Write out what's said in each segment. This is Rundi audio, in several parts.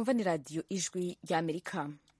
mwumva ni radiyo ijwi ry'amerika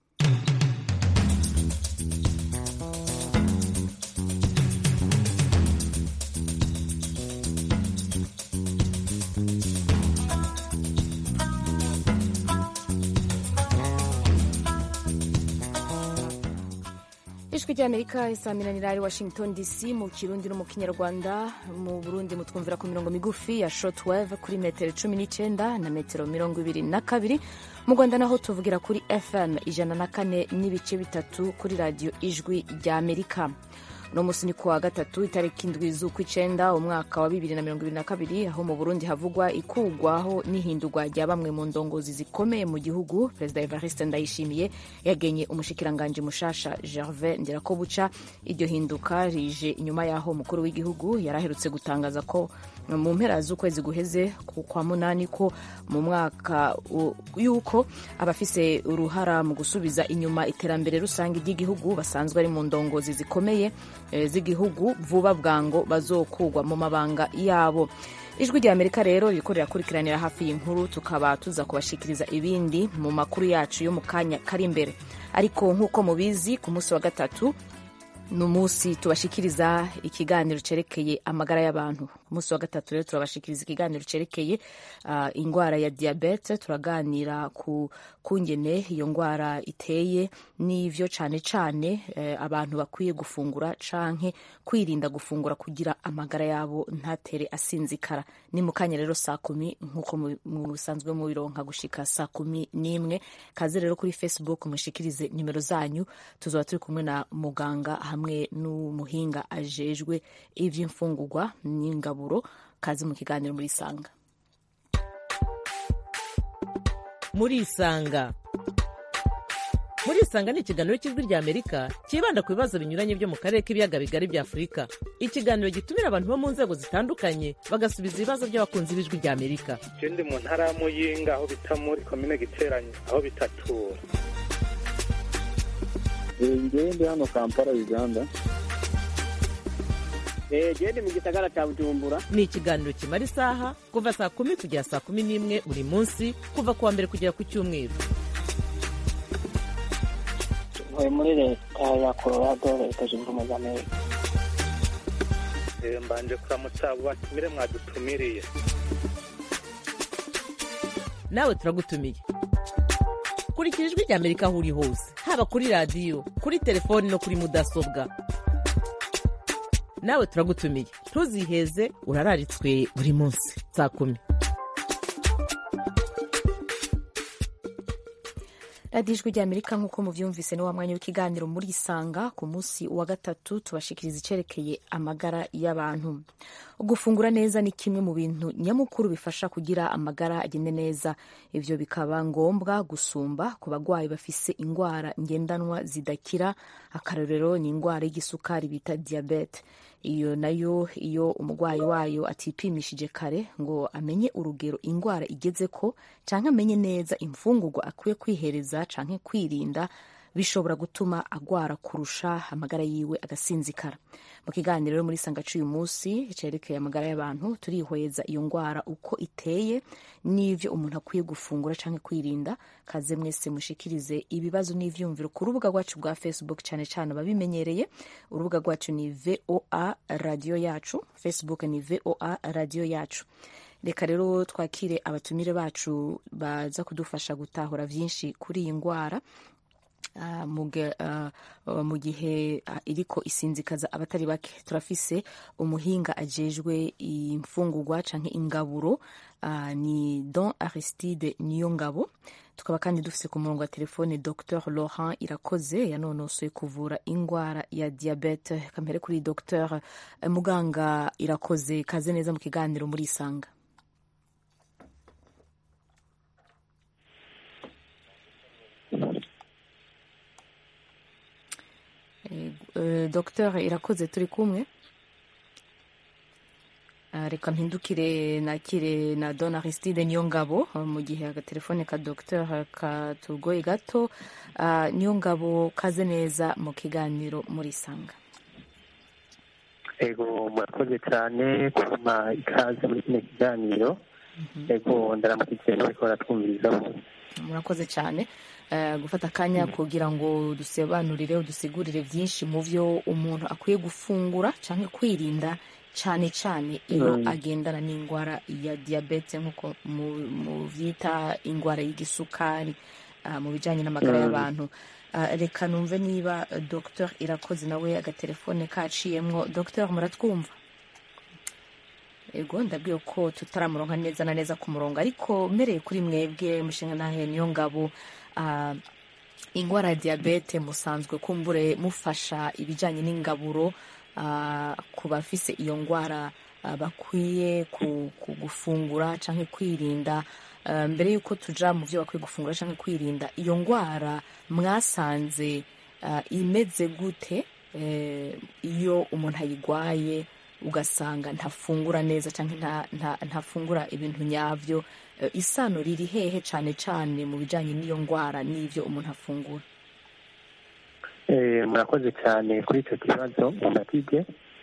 ijwi ry'amerika isaminanira ari washington dc mu kirundi no mu kinyarwanda mu burundi mutwumvira ku mirongo migufi ya shortwave kuri metero cumi n'icyenda na metero mirongo ibiri na kabiri mu rwanda naho tuvugira kuri fm ijana na kane n'ibice bitatu kuri radiyo ijwi ry'amerika uno munsi ni kuwa gatatu itariki indwi z'ukw'icyenda umwaka wa bibiri na mirongo ibiri na kabiri aho mu burundi havugwa ikugwaho n'ihindurwa rya bamwe mu ndongozi zikomeye mu gihugu perezida evariste ndayishimiye yagenye umushikiranganji mushasha gervais nderakobuca iryo hinduka rije inyuma y'aho umukuru w'igihugu yari aherutse gutangaza ko mu mpera z'ukwezi guheze kwa munani ko mu mwaka y'uko abafise uruhara mu gusubiza inyuma iterambere rusange ry'igihugu basanzwe ari mu ndongozi zikomeye z'igihugu vuba bwango bazokugwa mu mabanga yabo ijwi rya amerika rero ririko rirakurikiranira hafi y'inkuru tukaba tuza kubashikiriza ibindi mu makuru yacu yo mu kanya kari imbere ariko nk'uko mubizi ku munsi wa gatatu ni umunsi tubashikiriza ikiganiro cerekeye amagara y'abantu ku munsi wa gatatu rero turabashikiriza ikiganiro cerekeye uh, indwara ya diabete turaganira ku kungene iyo ndwara iteye n'ivyo cane cane eh, abantu bakwiye gufungura canke kwirinda gufungura kugira amagara yabo ntatere asinzikara ni mu kanya rero saa kumi nk'uko musanzwe mubironka gushika saa kumi n'imwe kaze rero kuri facebook mushikirize nimero zanyu tuzoba turi kumwe na muganga hamwe n'umuhinga ajejwe ivy'imfungurwa n'ingaburo kazi mu kiganiro muri isanga muri isanga muri isanga ni ikiganiro cy'ijwi rya amerika cyibanda ku bibazo binyuranye byo mu karere k'ibiyaga bigari bya afurika ikiganiro gitumira abantu bo mu nzego zitandukanye bagasubiza ibibazo by'abakunzi b'ijwi rya amerika je ndi mu ntara ya muyinga aho bita muri komine giteranye aho bitatura ngewe ndi hano kampala uganda gende mu gisagara cya bujumbura ni ikiganiro kimara isaha kuva saa kumi kugera saa kumi n'imwe buri munsi kuva ku wa mbere kugera ku cyumweru tuvuye muri leta ya colorado leta zunze ubumwe za amerika mbanje kuramutsa abo batumire mwadutumiriye nawe turagutumiye kurikira ijwi rya amerika aho uri hose haba kuri radiyo kuri telefoni no kuri mudasobwa nawe turagutumiye ntuziheze urararitswe buri munsi saa kumi radiyo ijwi rya amerika nk'uko muvyumvise ni wa mwanya w'ikiganiro muri isanga ku munsi wa gatatu tubashikiriza icerekeye amagara y'abantu gufungura neza ni kimwe mu bintu nyamukuru bifasha kugira amagara agende neza ivyo bikaba ngombwa gusumba ku bagwayi bafise ingwara ngendanwa zidakira akarorero ni ingwara y'igisukari bita diabete iyo nayo iyo umurwayi wayo atipimishije kare ngo amenye urugero indwara igeze ko canke amenye neza imfungurwa akwiye kwihereza canke kwirinda bishobora gutuma agwara kurusha amagara yiwe agasinzikara mu kiganiro muri sangacu uyu munsi cerekeye amagara y'abantu turihweza iyo ngwara uko iteye n'ivyo umuntu akwiye gufungura canke kwirinda kaze mwese mushikirize ibibazo n'ivyumviro ku rubuga rwacu rwa facebook cane cane ababimenyereye urubuga rwacu ni voa radio yacu facebook ni voa radio yacu reka rero twakire abatumire bacu baza kudufasha gutahura vyinshi kuri iyi ngwara Uh, muge, uh, uh, mu gihe iriko isinzikaza abatari bake turafise umuhinga ajejwe imfungurwa canke ingaburo ni don aristide niyo ngabo tukaba kandi dufise ku murongo wa telefone dr laurent irakoze yanonosoye kuvura ingwara ya diabete kamere kuri dr muganga irakoze kaze neza mu kiganiro muri isanga Dr irakoze turi kumwe reka mpindukire nakire na don aristide niyo ngabo mu gihe agatelefone ka dr katugoye gato niyo ngabo kaze neza mu kiganiro muri sanga ego murakoze cyane kuma ikaze muri kino kiganiro ego ndaramukije n'abariko baratwumviriza bose murakoze cyane Eh, gufata akanya kugira ngo dusobanurire dusigurire byinshi mu byo umuntu akwiye gufungura cyangwa kwirinda cyane cyane iyo Mm. agendana n'indwara ya diyabete nk'uko mu- mu byita indwara y'igisukari ah, mu bijyanye n'amagara Mm. y'abantu Ah, reka numve niba eh, dr irakoze nawe agatelefone kaciyemwo dr muratwumva ego ndabwiye ko tutaramuronka neza na neza ku murongo ariko mbereye kuri mwebwe mushinga nahe niyo ngabo ah, indwara ya diyabete musanzwe kumbure mufasha ibijyanye n'ingaburo ah, ku bafise iyo ndwara ah, bakwiye ku- ku gufungura cyangwa kwirinda Ah, mbere y'uko tuja mu byo bakwiye gufungura cyangwa kwirinda iyo ndwara mwasanze ah, imeze gute eh, iyo umuntu ayigwaye ugasanga ntafungura neza cyangwa nta- nta- ntafungura ibintu nyabyo Eh, isano riri hehe cyane cyane mu bijyanye n'iyo ndwara n'ibyo umuntu afungura Eh, murakoze cyane kuri icyo kibazo mumatije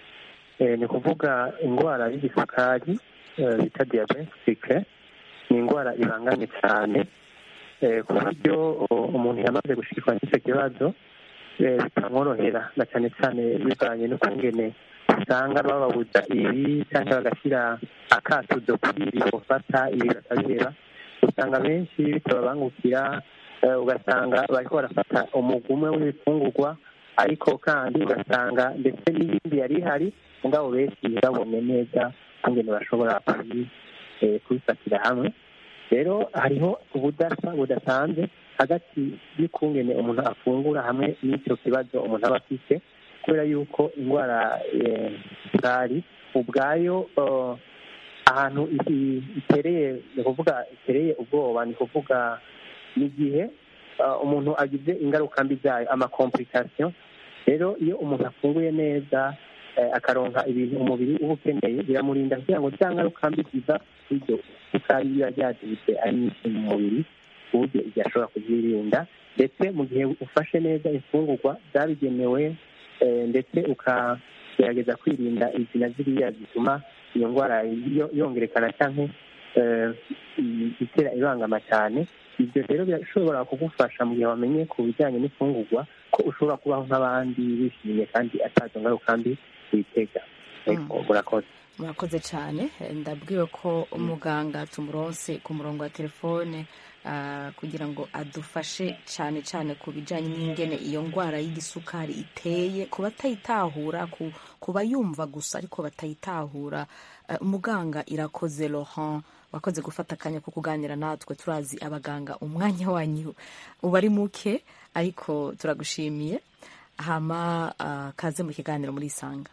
ni ukuvuga indwara y'igisukari eh, bita diyabetike ni indwara ibangamye cyane eh, ku buryo o- umuntu yamaze gushikirwa n'icyo kibazo eh, bitamworohera na cyane cyane bivanye n'ukungene usanga bababuza ibi cyangwa bagashyira akatuzo kuri ibi bofata ibi bakabireba usanga benshi bitababangukira eh, ugasanga bariko barafata umugumwe w'ibifungurwa ariko kandi ugasanga ndetse n'ibindi yari ihari mugabo benshi babone neza kungene bashobora kubi- eh, kubifatira hamwe rero hariho ubudasa budasanzwe hagati y'ukungene umuntu afungura hamwe n'icyo kibazo umuntu aba afite kubera yuko indwara eh, sukari ubwayo eh, ahantu i- itereye ni ukuvuga itereye ubwoba ni ukuvuga ni igihe uh, umuntu agize ingaruka mbi zayo amakomplikasiyo rero iyo umuntu afunguye neza eh, akaronka ibintu umubiri uba ukeneye biramurinda kugira ngo za ngaruka mbi ziva kuri iryo sukari biba ryadibitse ari nyinshi mu mubiri ku buryo igihe ashobora kuzirinda ndetse mu gihe ufashe neza imfungurwa zabigenewe eh, ndetse ukagerageza kwirinda izi na ziriya zituma iyo ndwara yo- yongerekana cyangwa eh, i- itera ibangama cyane ibyo rero birashobora kugufasha mu gihe wamenye ku bijyanye n'imfungurwa ko ushobora kubaho nk'abandi wishimye kandi atazo ngaruka mbi witega Ego, murakoze murakoze cyane Eh, ndabwiwe ko umuganga tumuronse ku murongo wa telefone ah, kugira ngo adufashe cyane cyane ku bijyanye n'ingene iyo ndwara y'igisukari iteye ku batayitahura ku, ku bayumva gusa ariko batayitahura Eh, umuganga irakoze laurent wakoze gufata akanya ko kuganira natwe turazi abaganga umwanya wanyu uba ari muke ariko turagushimiye hama ah, kaze mu kiganiro muri isanga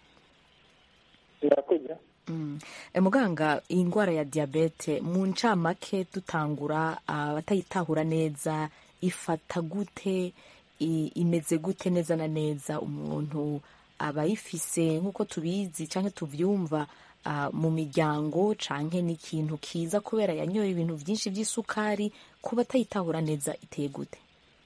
murakoze Mm. E, muganga iyi ndwara ya diyabete mu ncamake dutangura abatayitahura neza ifata gute i- imeze gute neza na neza umuntu aba ayifise nk'uko tubizi cyangwa tubyumva ah, mu miryango canke ni ikintu kiza kubera yanyoye ibintu byinshi by'isukari ku batayitahura neza iteye gute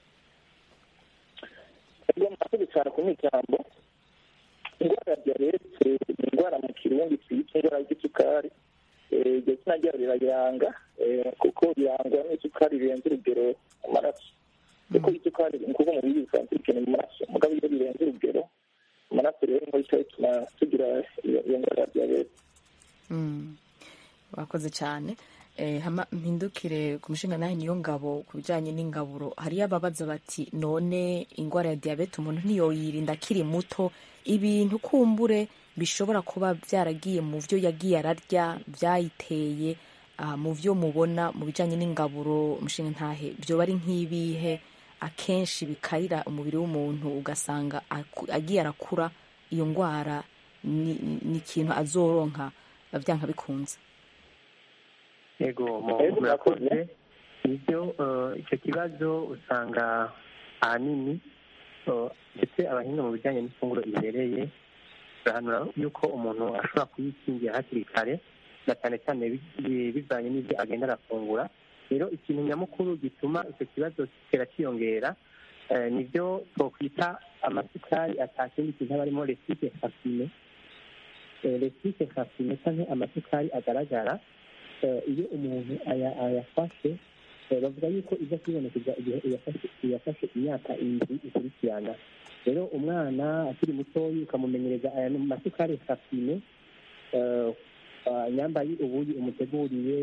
iyo murakoze cyane ku ijambo indwara ya diyabete ni indwara mu kirundi twita indwara y'isukari Eh, iryo zina ryayo rirayiranga eh, kuko birangwa n'isukari rirenze urugero mu maraso kuko isukari ni ukuvuga umubiri bisanzwe bikeneye mu maraso mugabo iyo birenze urugero mu maraso rero niho bica bituma tugira iyo iyo ndwara ya diyabete Mm. wakoze cyane eh, hama mpindukire ku mushinga nawe niyo ngabo ku bijyanye n'ingaburo hariyo ababaza bati none indwara ya diyabete umuntu ntiyoyirinda akiri muto ibintu kumbure bishobora kuba byaragiye mu byo yagiye ararya byayiteye ah, mu byo mubona mu bijyanye n'ingaburo umushinga ntahe byoba ari nk'ibihe akenshi bikarira umubiri w'umuntu ugasanga aku- agiye arakura iyo ndwara ni ni ikintu azoronka byanka bikunze yego mu- Yego, murakoze nibyo eh, icyo kibazo usanga ahanini eh, ndetse abahinga mu bijyanye n'ifunguro ibereye barahanura yuko umuntu ashobora kuyikingira hakiri kare na cyane cyane bi- bi- bivanye n'ibyo agenda arafungura rero ikintu nyamukuru gituma icyo kibazo kitera cyiyongera eh, nibyo twakwita amasukari atakindi kintu aba arimo resite fasine resite fasine cyangwa amasukari agaragara eh, iyo umuntu aya- ayafashe bavuga yuko iza kwibonekeza igihe iyafashe imyaka indwi ikurikirana rero umwana akiri mutoya ukamumenyereza aya masukari sapine nyambaye ubuyi umuteguriye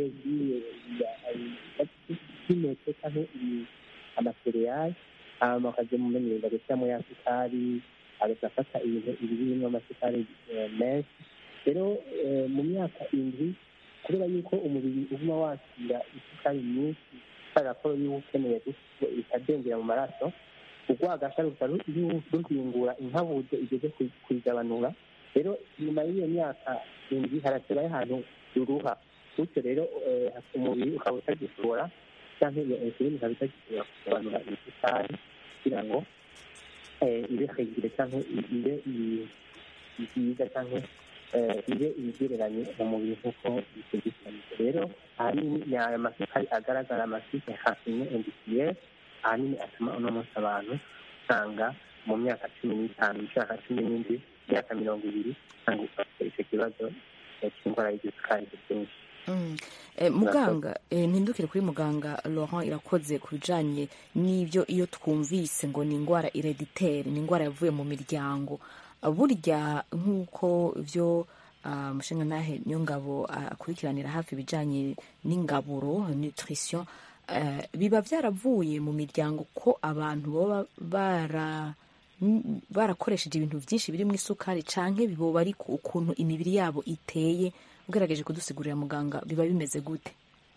bw'impeke cyangwa amasereyali hanyuma akajya mumenyereza gushyiramo ya sukari agahita afata ibintu birimo amasukari menshi rero mu myaka indwi kubera yuko umubiri uguma wakira isukari nyinshi kubera ko iyo ukeneye ikadengera mu maraso urwagasha ruhingura inkabuzo igeze kuyigabanura rero nyuma y'iyo myaka indwi harasirayo ahantu ruruha bityo rero umubiri ukaba utagishobora cyangwa iyo insulini ikaba itagishobora kugabanura isukari kugira ngo ibe hegire cyangwa ibe nziza cyangwa ibe ibigereranye mu mubiri nk'uko bitegekanyije rero ahanini ni aya masukari agaragara amasike hafine endisiyeri ahanini atuma uno munsi abantu usanga mu myaka cumi n'itanu imyaka cumi n'indwi imyaka mirongo ibiri usanga ufite icyo kibazo cy'indwara y'igisukari byinshi muganga mpindukire kuri muganga laurent irakoze ku bijyanye n'ibyo iyo twumvise ngo ni indwara ireditere ni indwara yavuye mu miryango burya nk'uko byo umushinga ntahe niyo ngabo akurikiranira hafi ibijyanye n'ingaburo nutrition biba byaravuye mu miryango ko abantu baba barakoresheje ibintu byinshi birimo isukari cyangwa biboba ari ukuntu imibiri yabo iteye ugerageje kudusigurira muganga biba bimeze gute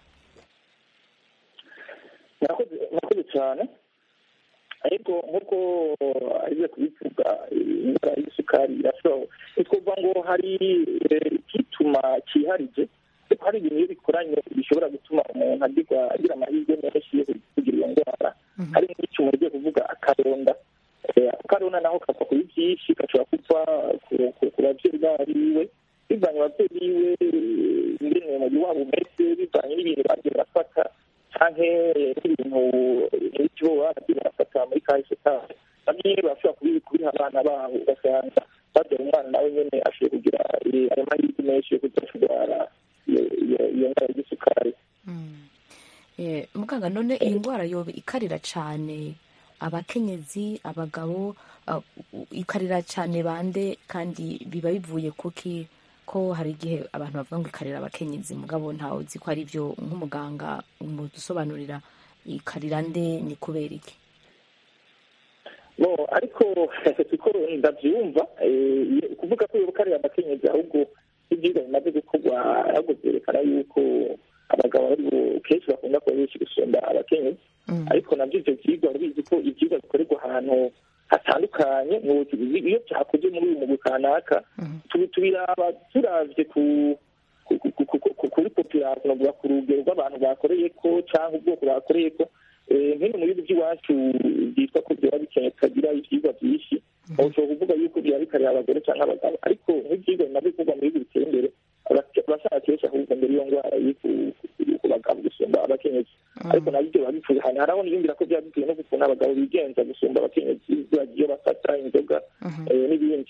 murakoze cyane ariko nk'uko ariwe kubivuga indwara y'isukari irashobora ntitwumva ngo hari igituma cyiharije ariko hari ibintu iyo bikoranye bishobora gutuma umuntu agira amahirwe menshi yo kugira iyo ndwara hari nk'icuma ugiye kuvuga akaronda akaronda naho kava kuri byinshi gashobora kuva ku babyeyi bariwe bivanye ababyeyi biwe ingene umubiri wabo umeze bivanye n'ibintu bagiye barafata canke n'ibintu n'icyo baba bagiye barafata muri kahise kabo nabyo nyine barashobora kubiha abana babo ugasanga babyara umwana nawe nyene ashoboye kugira ayo mahirwe menshi yo kudashobora iyo ndwara y'isukari muganga none iyi ndwara yoba ikarira cyane abakenyezi abagabo ikarira cyane bande kandi biba bivuye kuki ko hari igihe abantu bavuga ngo ikarira abakenyezi mugabo ntawe uzi ko ari byo nk'umuganga mu dusobanurira ikarira nde ni kubera iki no ariko siko ndabyumva kuvuga ko yobukarira abakenyezi ahubwo ibyigwa bimaze gukorwa ahubwo byerekana yuko abagabo ari kenshi bakunda kuba benshi gusumba abakenyezi ariko nabyo ibyo byigwa bizi ko ibyigwa bikorerwa ahantu hatandukanye iyo byakoze muri uyu mugwi kanaka tubiraba turavye kuri population novuga ku rugero rw'abantu bakoreye ko cyangwa ubwoko bakoreye ko nkino mu bihugu by'iwacu byitwa ko byaba bikeneye tukagira ivyigwa byinshi ushobora kuvuga yuko byaba bikarira abagore cyangwa abagabo ariko nk'ivyigwa bimaze gukorwa mu bihugu biteye imbere abashaka kenshi ahubwo mbere iyo ndwara iri ku bagabo gusumba abakenyezi ariko nabyo biba bipfuye ahantu haraho niyumvira ko byaba bitewe no gukuntu abagabo bigenza gusumba abakenyezi bagiye bafata inzoga n'ibindi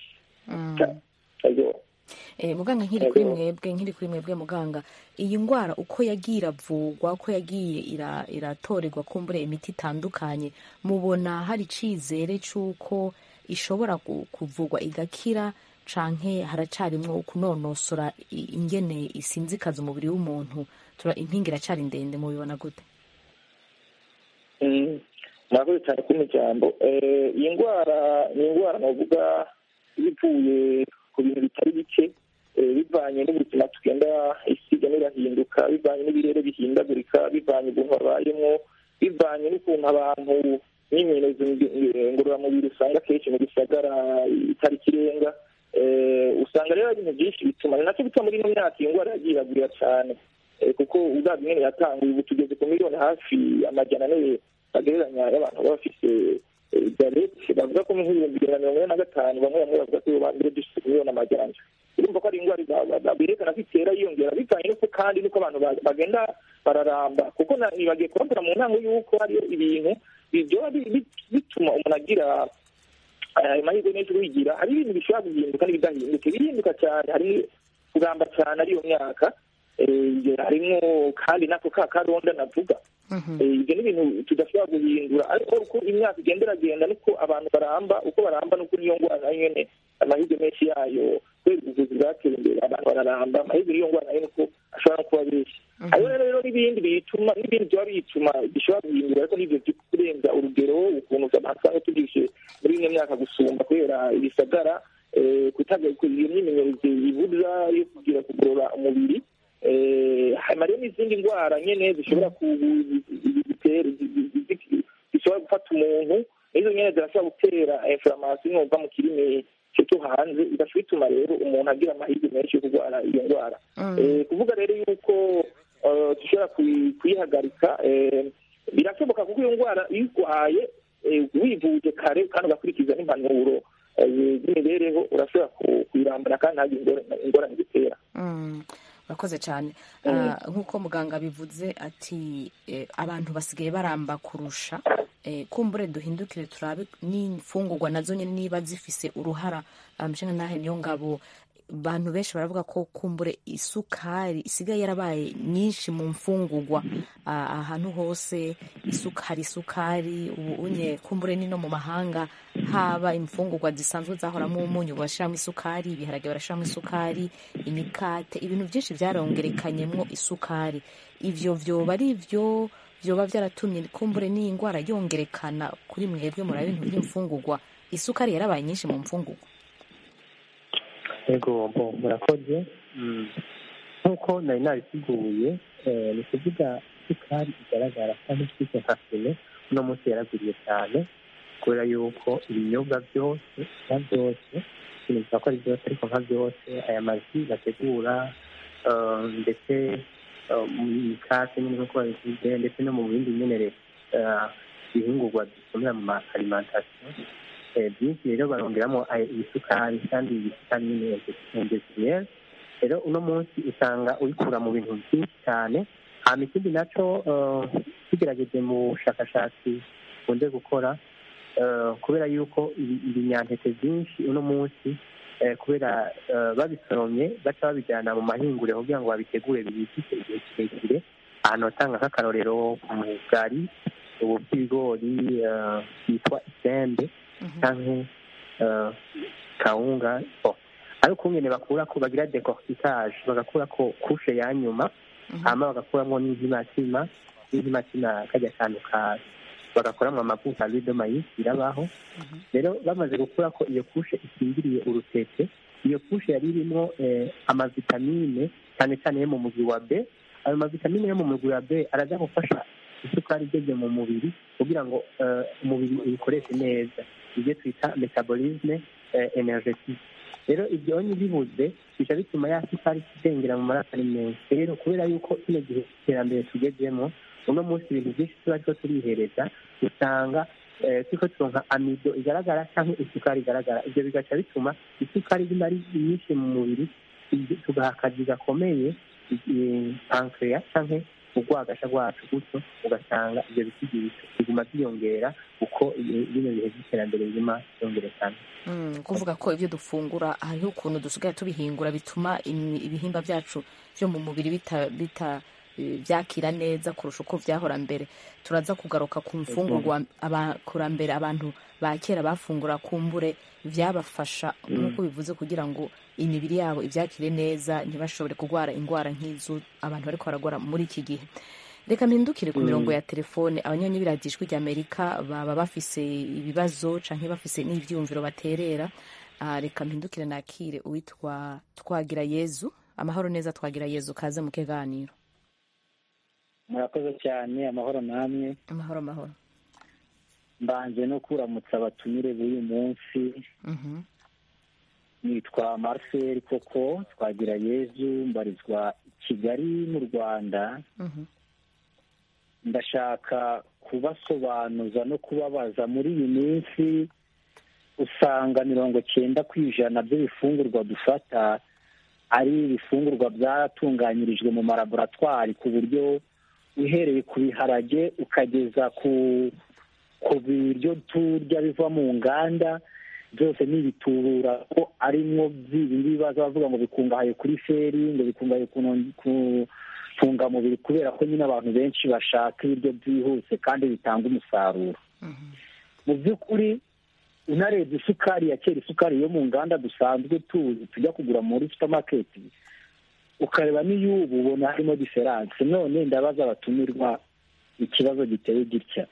muganga nkiri kuri mwebwe nkiri kuri mwebwe muganga iyi ndwara uko yagiye iravurwa uko yagiye iratorerwa kumbure imiti itandukanye mubona hari icyizere cy'uko ishobora kuvurwa igakira canke haracarimwo kunonosora ingene isinzikaza umubiri w'umuntu impinga iracari ndende mubibona gute murakoze cyane kumpa ijambo iyi ndwara ni indwara navuga bivuye ku bintu bitari bike bivanye n'ubuzima tugenda isi igenda irahinduka bivanye n'ibirere bihindagurika bivanye ukuntu babayemo bivanye n'ukuntu abantu n'imyerezo ngororamubiri usanga akenshi mu gisagara itari ikirenga usanga rero ibintu byinshi bituma ni nacyo bituma muri ino myaka iyi ndwara yagiye iragwira cyane kuko ubwabyo nyine yatanguye ubu tugeze ku miliyoni hafi amajana ane bagereranya y'abantu baba bafite diyabete bavuga ko nk'ibihumbi ijana na mirongo ine na gatanu bamwe bamwe bavuga ko ba mbere dufite miliyoni amajana urumva ko ari indwara berekana ko itera yiyongera bivanye n'uko kandi n'uko abantu bagenda bararamba kuko ntibagiye kubabwira mu ntango y'uko hariyo ibintu byoba bituma umuntu agira ayo mahirwe menshi wigira hari ibintu bishobora guhinduka n'ibidahinduka ibihinduka cyane hari kuramba cyane ariyo myaka harimo kandi nako ka karonda navuga ibyo ni ibintu tudashobora guhindura ariko uko imyaka igenda iragenda niko abantu baramba uko baramba nuko niyo ndwara nayo nyene amahirwe menshi yayo kubera ubuvuzi bwateye imbere abantu bararamba amahirwe y'iyo ndwara nayo nuko ashobora no kuba benshi hariho rero rero n'ibindi bituma n'ibindi byaba bituma bishobora guhindura ariko n'ibyo byo kurenza urugero ukuntu abantu usanga tubyishe muri ino myaka gusumba kubera ibisagara kutagira iyo myimenyerezo ibuza yo kugira kugorora umubiri hanyuma rero n'izindi ndwara nyine zishobora zishobora gufata umuntu n'izo nyine zirashobora gutera inflammation numva mu kirimi cyo hanze bigashobora bituma rero umuntu agira amahirwe menshi yo kurwara iyo ndwara kuvuga rero yuko dushobora kuyihagarika birashoboka kuko iyo ndwara iyo urwaye wivuje kare kandi ugakurikiza n'impanuro z'imibereho urashobora kuyirambura kandi ntagire ingorane zitera urakoze cyane nk'uko muganga bivuze ati abantu basigaye baramba kurusha kumbure duhindukire turabe n'imfungurwa nazo nyine niba zifise uruhara amushinga nahe niyo ngabo abantu benshi baravuga ko kumbure isukari isigaye yarabaye nyinshi mu mfungurwa ahantu hose hari isukari ubu unye kumbure ni no mu mahanga haba imfungurwa zisanzwe zahoramo umunyu barashyiramo isukari ibiharage barashyiramo isukari imikate ibintu byinshi byarongerekanyemo isukari ibyo byoba ari ibyo byoba byaratumye kumbure n'iyi ndwara yongerekana kuri mwebwe muri bintu by'imfungurwa isukari yarabaye nyinshi mu mfungurwa ego bo murakoze nk'uko nari nabisiguye ni ukuvuga isukari igaragara kandi ifite nka fime uno munsi yaraguriye cyane kubera yuko ibinyobwa byose nka byose sinumva ko ari byose ariko nka byose aya mazi bategura ndetse mu mikate nyine nk'uko babivuze ndetse no mu bindi nyine ibihingurwa dukenera mu ma alimantasiyo byinshi rero barongeramo ibisukari kandi ibisukari nyine indesiriyeri rero uno munsi usanga ubikura mu bintu byinshi cyane hanyuma ikindi nacyo tugerageje mu bushakashatsi bukunze gukora kubera yuko ibinyantete byinshi uno munsi kubera babisoromye baca babijyana mu mahinguriro kugira ngo babitegure bibikike igihe kirekire ahantu batanga nk'akarorero ku mugari ubu bw'ibigori bwitwa isembe cyangwa kawunga ariko nyine bakura ko bagira decortiquage bagakura ko kushe ya nyuma hama bagakuramo n'intimatima n'intimatima kajya kantu ka bagakoramo amavuta de mayisi birabaho rero bamaze gukura ko iyo kushe ikingiriye urutete iyo kushe yari irimo amavitamine cyane cyane yo mu mugwi wa b ayo mavitamine yo mu mugwi wa b araza gufasha isukari igeze mu mubiri kugira ngo umubiri uyikoreshe neza ibyo twita metabolisme energetique rero ibyo onye bibuze bica bituma ya sukari idengera mu maraso ari menshi rero kubera yuko kino gihe iterambere tugezemo uno munsi ibintu byinshi tuba turiko turihereza usanga turiko turonka amido igaragara cyangwa isukari igaragara ibyo bigaca bituma isukari iguma ari nyinshi mu mubiri tugaha akazi gakomeye pankreya cyangwa urwagasha rwacu gutyo ugasanga ibyo biti biguma byiyongera uko bino bihe by'iterambere biguma byongerekana kuvuga ko ibyo dufungura hariho ukuntu dusigaye tubihingura bituma ibihimba byacu byo mu mubiri bita byakira neza kurusha uko byahora mbere turaza kugaruka ku mfungurwa abakurambere abantu ba kera bafungura kumbure byabafasha nk'uko bivuze kugira ngo imibiri yabo ibyakire neza ntibashobore kurwara indwara nk'izo abantu bariko baragwara muri iki gihe reka mpindukire ku mirongo ya telefone abanyonyi biradijwi rya amerika baba bafise ibibazo canke bafise n'ivyumviro baterera reka mpindukire nakire uwitwa twagira yezu amahoro neza twagira yezu kaze mu kiganiro murakoze cyane amahoro namwe amahoro amahoro mbanje no kuramutsa abatumire b'uyu munsi nitwa marcel koko twagira yezu mbarizwa kigali mu rwanda ndashaka kubasobanuza no kubabaza muri iyi minsi usanga mirongo cyenda ku ijana by'ibifungurwa dufata ari ibifungurwa byatunganyirijwe mu malaboratwari ku buryo uhereye ku biharage ukageza ku ku biryo turya biva mu nganda byose ni ibitubura ko arimwo by'ibi bibazo bavuga ngo bikungahaye kuri feri ngo bikungahaye ku fungamubiri kubera ko nyine abantu benshi bashaka ibiryo byihuse kandi bitanga umusaruro mu by'ukuri unarebye isukari ya kera isukari yo mu nganda dusanzwe tuzi tujya kugura muri supamaketi ukareba n'iy'ubu ubona harimo diferanse none ndabaza abatumirwa ikibazo giteye gitya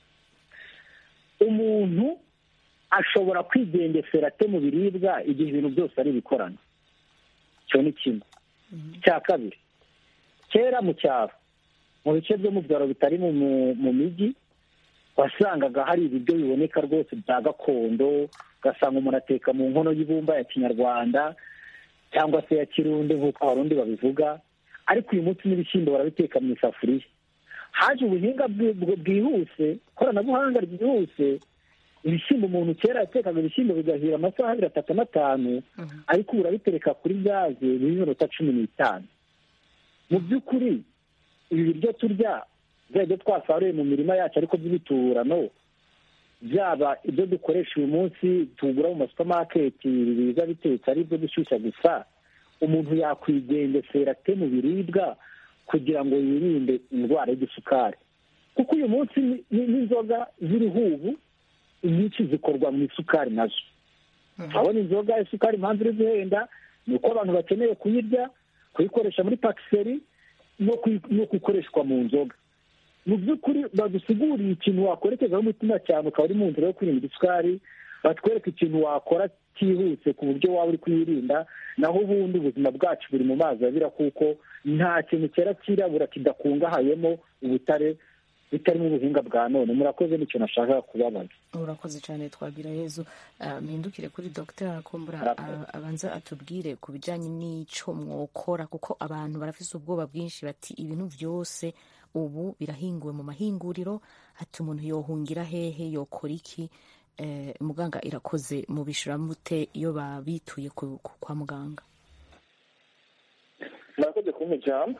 umuntu ashobora kwigengesera ate mu biribwa igihe ibintu byose ari ibikorano icyo ni kimwe cya kabiri kera mu cyaro mu bice byo mu byaro bitari mu mijyi wasangaga hari ibiryo biboneka rwose bya gakondo ugasanga umuntu ateka mu nkono y'ibumba ya kinyarwanda cyangwa se ya kirundi nk'uko abarundi babivuga ariko uyu munsi n'ibishyimbo barabiteka mu isafuriya haje ubuhinga bwihuse ikoranabuhanga ryihuse ibishyimbo umuntu kera yatekaga ibishyimbo bigahira amasaha abiri atatu n'atanu ariko ubu urabitereka kuri gaze b'iminota cumi n'itanu mu by'ukuri ibi biryo turya byaba ibyo twasaruye mu mirima yacu ariko by'ibiturano byaba ibyo dukoresha uyu munsi tugura mu masupamaketi biza bitetse ari ibyo gushyushya gusa umuntu yakwigengesera ate mu biribwa kugira ngo yirinde indwara y'igisukari kuko uyu munsi n'inzoga ziriho ubu inyinshi zikorwa mu isukari nazo urabona inzoga isukari impamvu iri guhenda ni uko abantu bakeneye kuyirya kuyikoresha muri pakiseri no kuyikoreshwa mu nzoga mu by'ukuri badusiguriye ikintu wakwerekezaho umutima cyane ukaba uri mu nzira yo kwirinda isukari batwereka ikintu wakora cyihuse ku buryo waba uri kuyirinda naho ubundi ubuzima bwacu buri mu mazi abira kuko nta kintu cyera cyirabura kidakungahayemo ubutare bitarimo ubuhinga bwa none murakoze nicyo nashaka kubabaza urakoze cyane twagira yezu mpindukire kuri dogiteri akumbura abanza atubwire ku bijyanye n'icyo mwokora kuko abantu barafite ubwoba bwinshi bati ibintu byose ubu birahinguwe mu mahinguriro ati umuntu yohungira hehe yokora iki muganga irakoze mu mute iyo babituye kwa muganga murakoze kumpa ijambo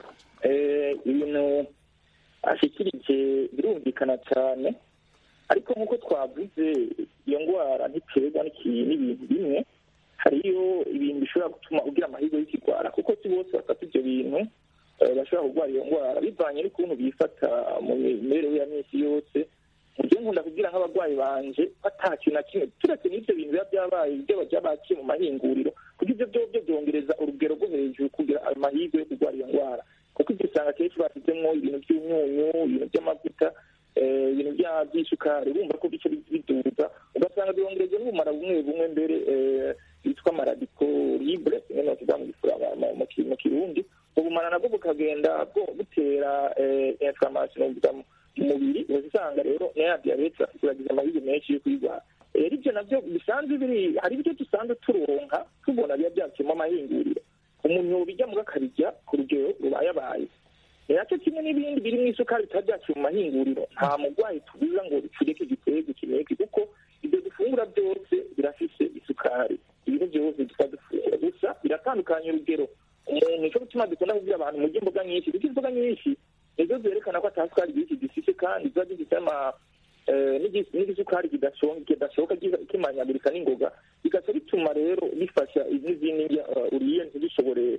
ibintu ashyikirije birumvikana cyane ariko nk'uko twavuze iyo ndwara ntiterwa n'ibintu bimwe hariyo ibintu bishobora gutuma ugira amahirwe y'ikigwara kuko si bose bafata ibyo bintu bashobora kurwara iyo ndwara bivanye n'ukuntu bifata mu mibereho ya minsi yose mu gihe nkunda kugira nk'abarwayi banje bata kintu na kimwe turetse n'ibyo bintu biba byabaye ibyo bajya bakiye mu mahinguriro kuko ibyo byo byo byongereza urugero rwo hejuru kugira ayo mahirwe yo kurwara iyo ndwara kuko ibyo usanga akenshi bashyizemo ibintu by'imyunyu ibintu by'amavuta ibintu by'isukari bumva ko bice biduza ugasanga byongereza n'ubumara bumwe bumwe mbere bwitwa maradiko libre kimwe no kiva mu kirundi ubumara nabwo bukagenda butera inflammation mu mubiri usanga rero na diyabete turagize amahirwe menshi yo kuyirwara rero ibyo nabyo bisanzwe biri hari ibyo dusanzwe turonka tubona biba byakiyemo amahinguriro umuntu bijya mu akabijya ku rugero rubayabaye ni nacyo kimwe n'ibindi biri mu isukari bitaba byaciye mu mahinguriro nta murwayi tubuza ngo bicurike igitego kineke kuko ibyo dufungura byose birafise isukari ibintu byose tuba dufungura gusa biratandukanye urugero umuntu nicyo gutuma dukunda kubwira abantu murya imboga nyinshi kuko imboga nyinshi nizo zerekana ko ata sukari nyinshi zifite kandi ziba zifite ama n'igisukari kidashoboka kimanyagurika n'ingoga bigaca bituma rero bifasha n'izindi uriye ntibishobore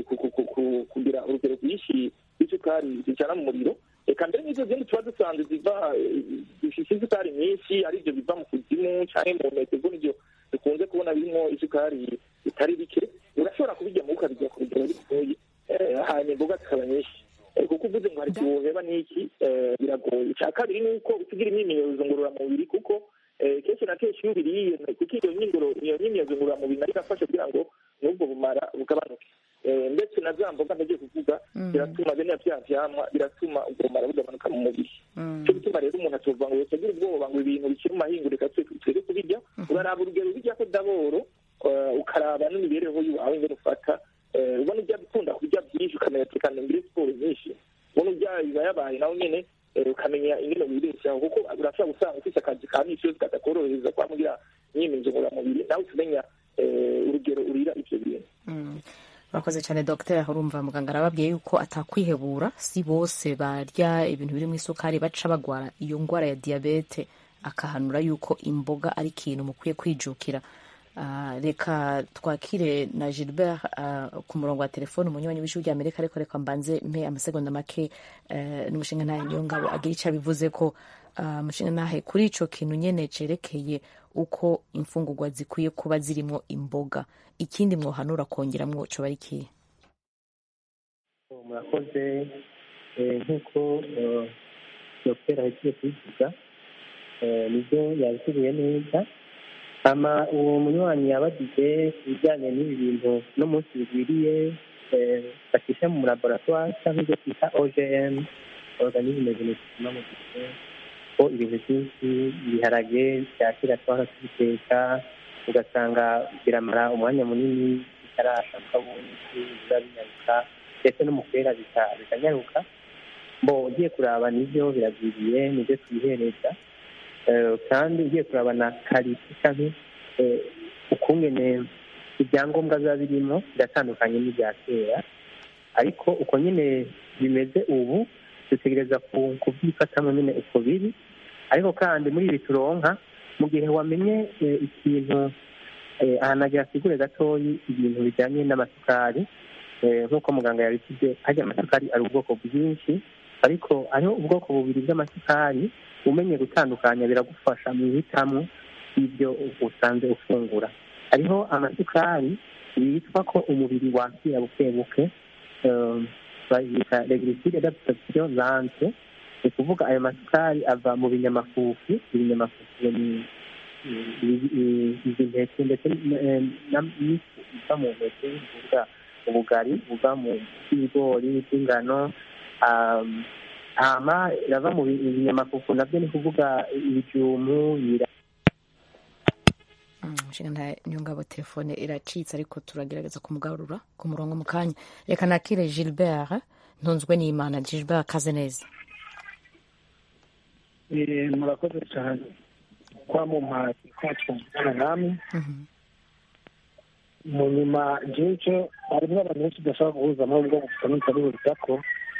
kugira urugero rwinshi rw'isukari zicana mu muriro reka mbere n'izo zindi tuba dusanzwe ziva zifite isukari nyinshi aribyo biva mu kuzimu cyangwa mu nteko ubwo nibyo dukunze kubona birimo isukari bitari bike urashobora kubijyamo ukabijya ku rugero bitoye hanyuma imboga zikaba nyinshi kuko uvuze ngo hari igihe n'iki biragoye icya kabiri ni uko usigira imyimenyerezo ngororamubiri kuko kenshi na kenshi iyo ubiriye kuko iyo myimyerezo ngororamubiri nayo irafasha kugira ngo n'ubwo bumara bugabanuke ndetse na za mboga ntagiye kuvuga biratuma bene bya vyamwa biratuma ubwo bumara bugabanuka mu mubiri cyo gutuma rero umuntu atuvuga ngo yose agira ubwoba ngo ibintu bikiri mu mahinguro reka twere kubirya uraraba urugero ubirya ko daboro ukaraba n'imibereho yawe ingene ufata ubona ibyo ukunda kurya byinshi ukamenya tekana muri siporo nyinshi ubona ibyaha biba yabaye nawe nyine ukamenya ingene wibeshaho kuko urashobora gusanga ufite akazi ka misi yose katakorohereza kwa mugira imyimenyerezo ngororamubiri nawe ukamenya urugero urira ibyo bintu urakoze cyane dogiteri urumva muganga arababwiye yuko atakwihebura si bose barya ibintu biri mu isukari baca bagwara iyo ndwara ya diyabete akahanura yuko imboga ari ikintu mukwiye kwijukira Ah, reka twakire na gilbert ah, ku murongo wa telefone umunywanyi w'ijwi rya amerika ariko reka mbanze mpe amasegonda make eh, n'umushinga ntahe niyo ngabo agira icyo abivuze ko ah, umushinga ntahe kuri ico kintu nyene cerekeye uko imfungurwa zikwiye kuba zirimo imboga ikindi mwohanura kongeramwo coba ari ikihe murakoze eh, nk'uko eh, dr ahejeje kubivuga eh, nibyo yabiteguye neza ama uwo munywanyi yabagize ku bijyanye n'ibi bintu no munsi bigwiriye eh, bashyishya mu laboratoire cyangwa ibyo twita ogm organisme genetique modifié ko ibintu byinshi ibiharage bya kera twahora tubiteka ugasanga biramara umwanya munini bitarasha ukabona biba binyaruka ndetse no mu kwera bika- bikanyaruka bo ugiye kuraba nibyo biragwiriye nibyo twihereza Eh, kandi ugiye kuraba na karite cyangwa eh, ukungene ibyangombwa biba birimo biratandukanye n'ibya kera ariko uko nyine bimeze ubu dutegereza ku- kubyifatamo nyine uko biri ariko kandi muri ibi turonka mu gihe wamenye eh, ikintu eh, ahantu agira asigure gatoyi ibintu bijyanye n'amasukari eh, nk'uko muganga yabisize harya amasukari ari ubwoko bwinshi ariko hariho ubwoko bubiri bw'amasukari umenye gutandukanya biragufasha mu ihitamo y'ibyo usanze ufungura hariho amasukari yitwa ko umubiri wakira buke buke eh, bayita regliside d'absorption lente ni ukuvuga ayo masukari ava mu binyamafufu ibinyamafufu ni izi nteke ndetse eh, na- n'ifu iva mu nteke bivuga ubugari buva mu bw'ibigori bw'ingano um, hama irava mu bi- binyamafufu nabyo ni kuvuga ibijumu ibira Mm, umushinga ntahe niyo ngabo telefone iracitse ariko turagerageza kumugarura ku murongo mu kanya reka nakire gilbert ntunzwe n'imana gilbert kaze neza Eh, murakoze cyane kwa mumpaye kwa twumvikana namwe Mhm. mu nyuma jejo harimo abantu benshi udashobora guhuzamo ubwoko butandukanye buruta ko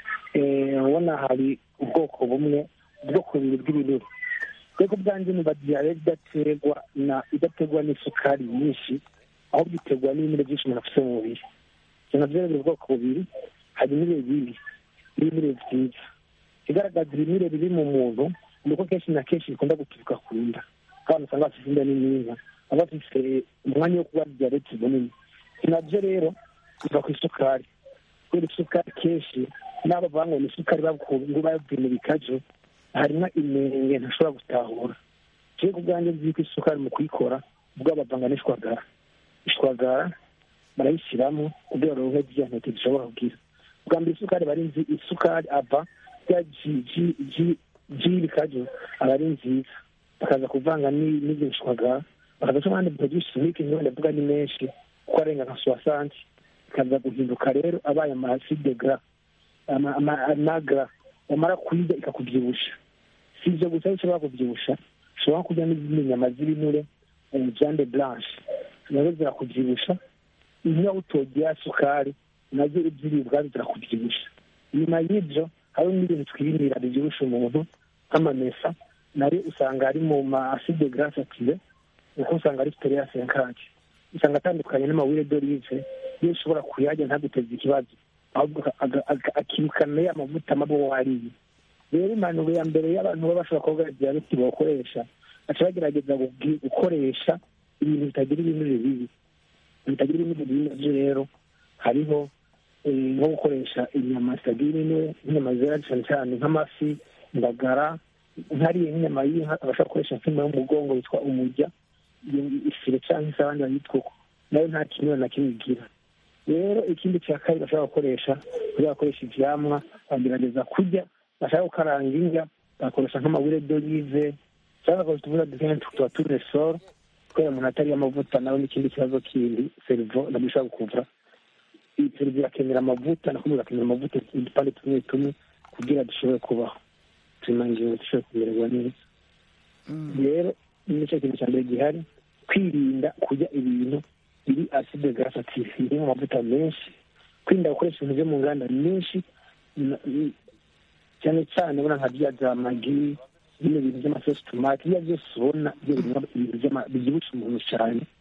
eh, ubona hari ubwoko bumwe ubwoko bubiri bw'ibinure rero bwanjye niba diyare idaterwa na idaterwa n'isukari nyinshi ahubwo iterwa n'ibinure byinshi umuntu afite mu mubiri ibyo nabyo rero biri ubwoko bubiri hari ibinure bibi n'ibinure byiza igaragaza ibinure bibi mu muntu ni uko kenshi na kenshi bikunda guturuka ku nda abantu usanga bafite inda nininya baba bafite umwanya wo kuba diyabete munini nabyo rero biva ku isukari kubera isukari kenshi n'abo banywa ni isukari ngo babwiye mu bikaju harimo inenge ntashobora gutahura jewe ku bwanjye nzi ko isukari mu kuyikora ubwo bavanga n'ishwagara ishwagara barayishyiramo kugira ngo baronke ziriya ntete zishobora kugira bwa mbere isukari bari nzi isukari ava ya ji ji ji ji bikaju aba ari nziza bakaza kuvanga n'ibyo shwagara bakaza cyo abandi produce chimique niyo ndavuga ni menshi kuko arenga nka soixante bikaza guhinduka rero abaye ama acide gras ama- ama- amagra wamara kuyirya ikakubyibusha si ibyo gusa aho ushobora kubyibusha ushobora kurya n'izindi nyama z'ibinure eh, viande blanche nazo zirakubyibusha iyo utogera sukari nazo ibyiribwa zirakubyibusha nyuma y'ibyo hariho n'ibintu twirindira bibyibusha umuntu nk'amamesa nayo usanga ari mu ma acide grasse active kuko usanga ari ya senkage usanga atandukanye n'amawire d'olive iyo ushobora kuyarya ntaguteze ikibazo ahubwo aga- aga- akirukana ya mavuta mabi wariye rero impanuro ya mbere y'abantu baba bashobora kuba diyabete bakoresha baca bagerageza gugi- gukoresha ibintu bitagira ibinure bibi bitagira ibinure bibi nabyo rero hariho eh, nko gukoresha inyama zitagira ibinure nk'inyama zera cyane cyane nk'amafi indagara nkariye nk'inyama y'inka abashobora gukoresha nk'inyama y'umugongo yitwa umujya iyo ifire cyangwa se abandi bayitwa uko nayo nta kinure na kimwe igira rero ikindi cya kabiri bashobora gukoresha kugira bakoresha ivyamwa bagerageza kurya bashaka gukaranga indya bakoresha nk'amawire d'olive cyangwa bagakoresha utuvuta dukeya tuba turesoro kubera umuntu atariye amavuta nawe n'ikindi kibazo kindi serivo nabyo ishobora gukuvura iyi serivo irakenera amavuta nako irakenera amavuta udupande tumwe tumwe kugira dushobore kubaho tumangingo dushobore kumererwa neza rero nicyo kintu cya mbere gihari kwirinda kurya ibintu biri acide grasse active birimo amavuta menshi kwirinda gukoresha ibintu byo mu nganda nyinshi na- n- cyane cyane ubona nka bya za magi bino bintu by'amasosi tomate biriya byose ubona byo birimo ibintu by'ama- bibyibusha umuntu cyane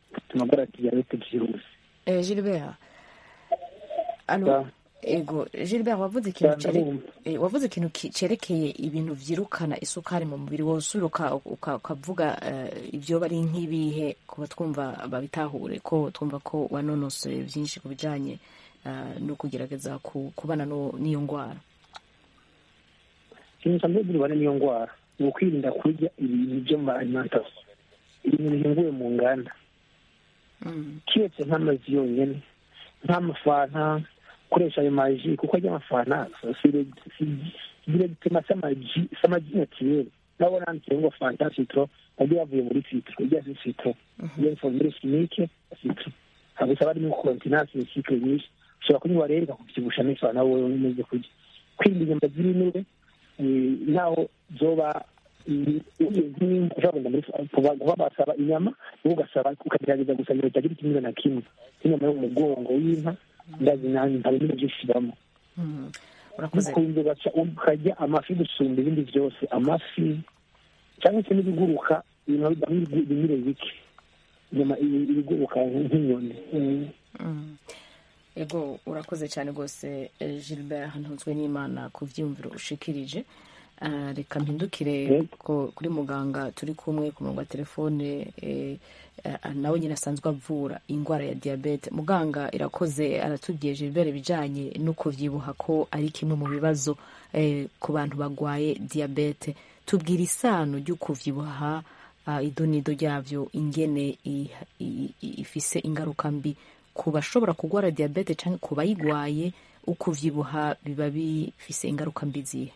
bituma agwara diyabete byihuse Eh, Gilbert alo Da. ego Gilbert wavuze ikintu Da, cere- ndabumva. eh, wavuze ikintu ki- cerekeye ibintu vyirukana isukari mu mubiri wosubira uka- uka- ukavuga eh, ivyo bari nk'ibihe kuba twumva babitahure ko twumva ko wanonosoye vyinshi ku bijanye eh, no kugerageza ku- kubana no- n'iyo ngwara ikintu cya mbere birwana n'iyo ndwara ni ukwirinda kurya ibintu byo mu ma alimentation ibintu bihinguwe mu nganda Mm, kiretse nk'amazi yonyine nk'amafanta gukoresha ayo maji kuko ajya amafanta diregitema s'amaji s'amaji naturel nabo nanditse ngo fanta citro nabyo yavuye muri citro ijya si citro iyo formule chimique ya citro gusa barimo kontinansi ni cycle nyinshi ushobora kunywa rero ikakubyibusha n'ifana wowe umeze kurya kwirinda inyama z'ibinure eh, naho zoba ushobora kuba basaba inyama wowe ugasaba ukagerageza gusa ngo itagira ikimera na kimwe nk'inyama yo mu mugongo w'inka ndazi nanjye nta bintu byinshi bibamo mm. urakoze ukunze ugaca ukarya amafi gusumba ibindi byose amafi cyangwa se n'ibiguruka ibintu bibamo ibinure bike inyama ibi- ibiguruka nk'inyoni Mm. Mm. ego urakoze cyane rwose eh, gilbert ntunzwe n'imana ku byiyumviro ushikirije Ah, reka mpindukire Yego. ko- kuri muganga turi kumwe ku murongo wa telefone eh, ah, nawe nyine asanzwe avura indwara ya diyabete muganga irakoze aratubwiye gilbert ibijyanye no kuvyibuha ko ari kimwe mu bibazo eh, ku bantu bagwaye diyabete tubwira isano ryo kuvyibuha ah, idonido ryavyo ingene i- i- i- ifise ingaruka mbi ku bashobora kurwara diyabete cyangwa ku bayigwaye ukuvyibuha biba bifise ingaruka mbi zihe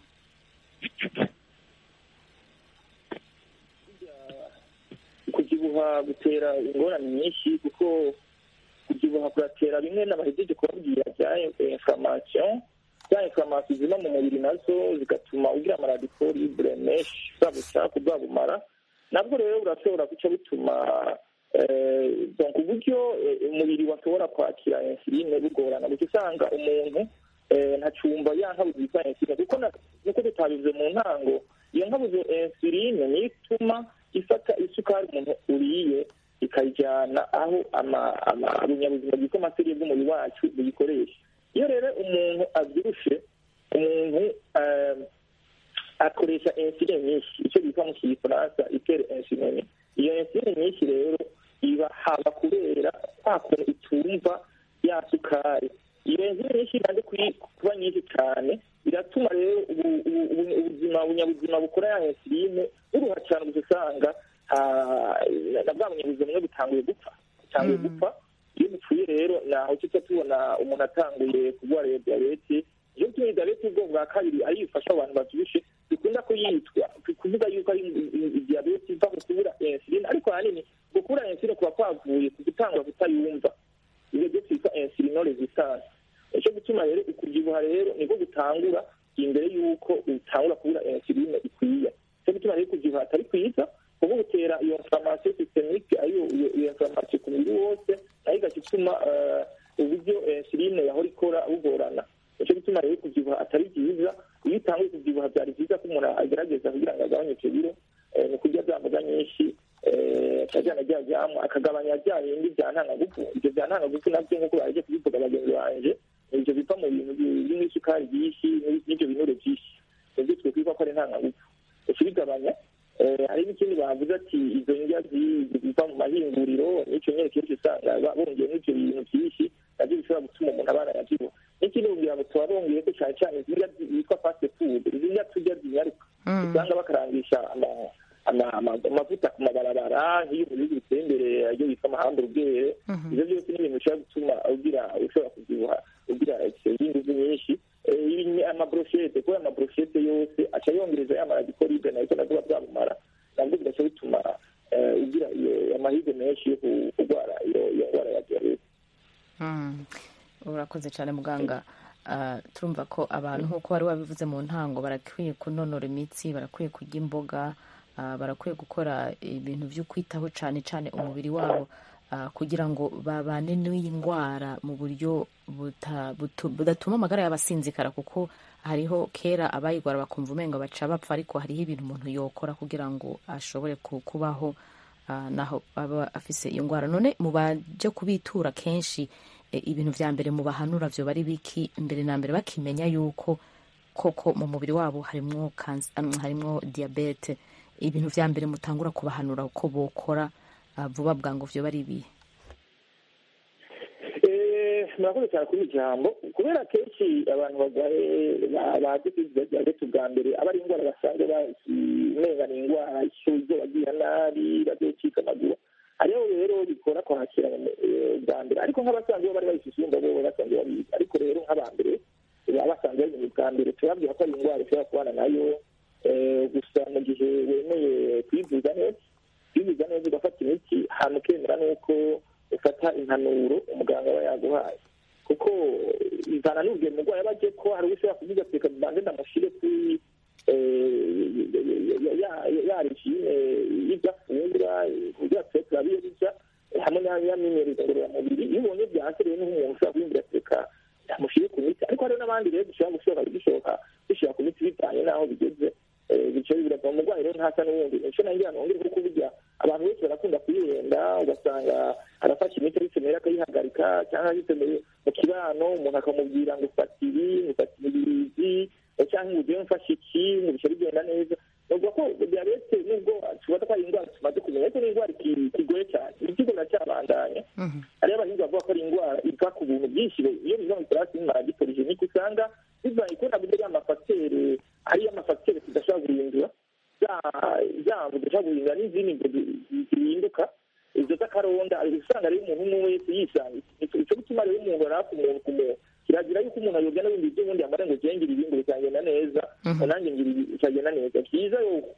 kubyibuha gutera ingorane nyinshi kuko kubyibuha kuratera bimwe n'abahejeje kubabwira bya inflammation za inflammation ziba mu mubiri nazo zigatuma ugira amaradiko libre menshi bwabuca kubwabumara nabwo rero burashobora guca bituma eh, donc uburyo eh, umubiri washobora kwakira insuline bugorana guca usanga umuntu eh, ntacumba ya nkabuzi yitwa insuline kuko na- nuko tutabivuze mu ntango iyo nkabuzi insuline niyo ituma ifata isukari umuntu uriye ikayijyana aho ama- ama- ibinyabuzima byitwa amaseri bw'umubiri wacu buyikoresha iyo rero umuntu abyibushe umuntu eh, akoresha insuline nyinshi icyo bita mu kifaransa itere insuline iyo insuline nyinshi rero iba haba kubera kwa kuntu itumva ya sukari iyo insuline nyinshi imaze kuyi- kuba nyinshi cyane biratuma rero ubu- ubu- ubu- ubuzima bunyabuzima bukora ya insuline buruha cyane gusa usanga ah, na bwa bunyabuzima bumwe butanguye gupfa butanguye gupfa iyo bupfuye rero naho tuca tubona umuntu atanguye kurwara iyo diyabete iyo tumenye diyabete y'ubwoko bwa kabiri ariyo ifasha abantu babyibushe dukunda kuyitwa kuvuga yuko ari diyabete iva mu kubura insuline ariko ahanini ngo kubura insuline kuba kwavuye ku gutangura kutayumva ibyo byo twita insulino resistance nicyo gutuma rero ukubyibuha rero niko gutangura imbere y'uko utangura kubura insuline ikwiye nicyo gutuma rero ukubyibuha atari kwiza kuko gutera iyo inflammation systemique ariyo iyo iyo inflammation ku mubiri wose nayo igaca ituma eh, uburyo insuline yahora ikora bugorana nicyo gituma rero kubyibuha atari byiza iyo utanguye kubyibuha byari byiza ko umuntu agerageza kugira ngo agabanye ibyo biro eh, ni kurya bya mboga nyinshi eh, akajyana rya jyamu akagabanya bya bindi bya ntangagufu ibyo bya ntangagufu nabyo nk'uko baje kubivuga bagenzi banje ni ibyo biva mu bintu bi- birimo isukari byinshi n'ibyo binure byinshi nibyo twakwibuka ko ari ntangagufu ukibigabanya eh, hari n'ikindi bavuze ati izo ndya zi- ziva mu mahinguriro n'icyo nyine kenshi usanga ba- bongeyemo ibyo bintu byinshi nabyo bishobora gutuma umuntu abana yabyibuha n'ikindi kugira ngo tuba bongeye ko cyane cyane izi ndya zi- zitwa fast food izi ndya turya zinyaruka usanga bakarangisha ama- ama- ama- amavuta ku mabarabara nk'iyo mu bihugu biteye imbere iyo bita amahamburugere ibyo byose ni ibintu bishobora gutuma ugira ushobora kubyibuha ugira ingufu nyinshi Eh, ibi- amabroshete kubera amabroshete yose aca yongereza ya maradiko libre nayo nazo bwabumara nabwo bigaca bituma eh, ugira iyo amahirwe menshi yo ku- kurwara iyo iyo ndwara ya diyabete Mm. urakoze cyane muganga Ah, turumva ko abantu nk'uko wari wabivuze mu ntango barakwiye kunonora imitsi barakwiye kurya imboga ah, barakwiye gukora ibintu byo kwitaho cyane cyane umubiri wabo ah, kugira ngo babane n'iyi ndwara mu buryo buta- butu- budatuma amagara yabo asinzikara kuko hariho kera abayigwara bakumva umenga baca bapfa ariko hariho ibintu umuntu yokora kugira ngo ashobore ku- kubaho ah, naho aba afise iyo ndwara none mu baje kubitura kenshi eh, ibintu vya mbere mu bahanura vyo bari biki mbere na mbere bakimenya yuko koko mu mubiri wabo harimwo kansa- um, harimwo diabete ibintu vya mbere mutangura kubahanura uko bokora ah, vuba bwangu vyo bari ibihe Eh, murakoze cyane kuri iri jambo kubera kenshi abantu barwaye ba- bazi kwiziga diyabete ubwa mbere aba ari indwara basanzwe bazimenga ni indwara ishuzo bagira nabi bazocika amaguru hariho rero bikora kwakira eh, bwa mbere ariko nk'abasanzwe bo bari bayifise urumva bo basanzwe babizi ariko rero nk'aba mbere baba basanzwe babizi bwa mbere turabwira ko ari indwara ishobora kubana nayo eh, gusa mu gihe wemeye kwivuza neza kwivuza neza ugafata imiti hanyuma ukemera n'uko ufata impanuro umuganga aba yaguhaye kuko ivana n'ubwiye umurwayi aba agiye ko hari ushobora kuvuga ati reka mbanze ndamushyire kuri ya regime y'ibyo afungura kugira tube turabiye bijya hamwe n'imyitozo ngororamubiri iyo ubonye byanse rero niho umuntu ushobora kubimbira ati reka ndamushyire ku miti ariko hariho n'abandi rero dushobora gushobora bishoboka dushyira ku miti bivanye n'aho bigeze bityo birava umurwayi rero ntasa n'ubundi nicyo nangira nongere kuko burya abantu benshi barakunda kuyihenda ugasanga arafashe imiti ayikenera akayihagarika cyangwa ayikeneye mu kibano umuntu akamubwira ngo ufata ibi ngufata ibirizi cyangwa ngo ugiye mfashe iki ngo bice bigenda neza bavuga ko diyabete nubwo tubona ko ari indwara tumaze kumenya ariko ni indwara kigoye cyane ikigo biracyabandanya hariho abahinzi bavuga ko ari indwara iva ku bintu byinshi iyo biva mu kirasi n'imaragipolijenike usanga bivanye kubera buryo y'amafagitere ariyo amafagitere tudashobora guhindura zabo tudashobora guhindura n'izindi ngo zihinduka izo z'akaronda usanga rero umuntu umwe wese yisanga icyo gutuma rero umuntu arapfa umuntu ku muntu kiragira yuko umuntu ayobya n'ibindi by'ubundi yamara ngo ugengere ibindi bikagenda neza nanjye ngira bikagenda neza byiza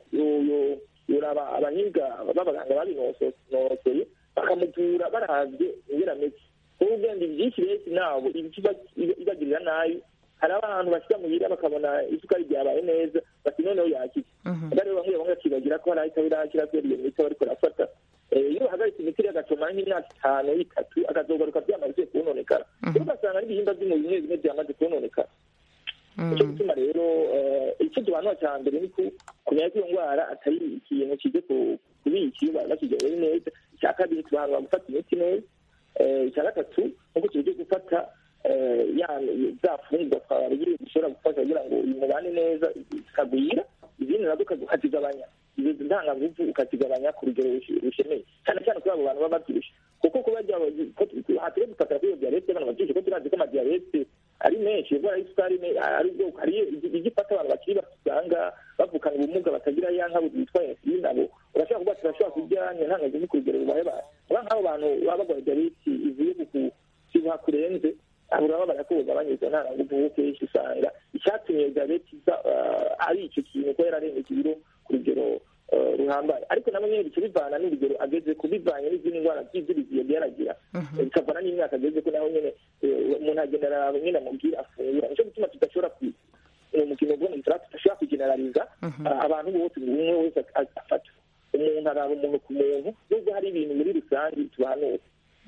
yoraba abahinga b'abaganga babinonosoye bakamuvura baravye ingera ameze kuko ubwenge byinshi benshi nabo ibagirira nabi hari abantu bashyira muhira bakabona isukari ryabaye neza bati noneho yakize rero bamwe bamwe bakibagira ko hari ahita birakira kubera iyo miti bariko barafata iyo uhagaritse imiti rero agacomara nk'imyaka itanu itatu akazogaruka byamaze kononekara rero ugasanga n'ibihimba by'umubiri bimwe bimwe byamaze kononekara nicyo gituma rero icyo tubanura cya mbere ni kumenya ko iyo ndwara atari ikintu kize kubika iyo bakigerewe neza icya kabiri tubahanura gufata imiti neza icya gatatu nuko tugiye gufata za fungurwa twababwiye zishobora gufasha kugira ngo umubane neza zikagwira izindi nazo ukazigabanya izo ntangagufu ukazigabanya ku rugero rushemeye cyane cyane kuri abo bantu baba babyibushye kuko kuba hatire gufatira kuri iyo diyabete abantu babyibushye ko turazi ko amadiyabete ari menshi indwara y'isukari ari ubwoko hari ijya ifata abantu bakiri bato usanga bavukana ubumuga batagira ya nka bitwa insulin abo urashobora kuba turashobora kurya ntangagufu ku rugero rubaye abantu aba nk'abo bantu baba barwaye diyabete ivuye ku kibuha kurenze abo uraba barakubuza banyuze nta nguvu kenshi usanga icyatumye diyabete ari icyo kintu ko yararengeje ibiro ku rugero ruhambaye ariko nabo nyine bica bivana n'urugero ageze ku bivanye n'izindi ndwara by'ibyo yaragira bikavana n'imyaka ageze ko naho nyine umuntu agenda araba nyine amubwira afungura nicyo gituma tudashobora umukino ubwo mu nzira tudashobora kugeneraliza abantu bose buri umwe wese afata umuntu araba umuntu ku muntu nubwo hari ibintu muri rusange tubahanura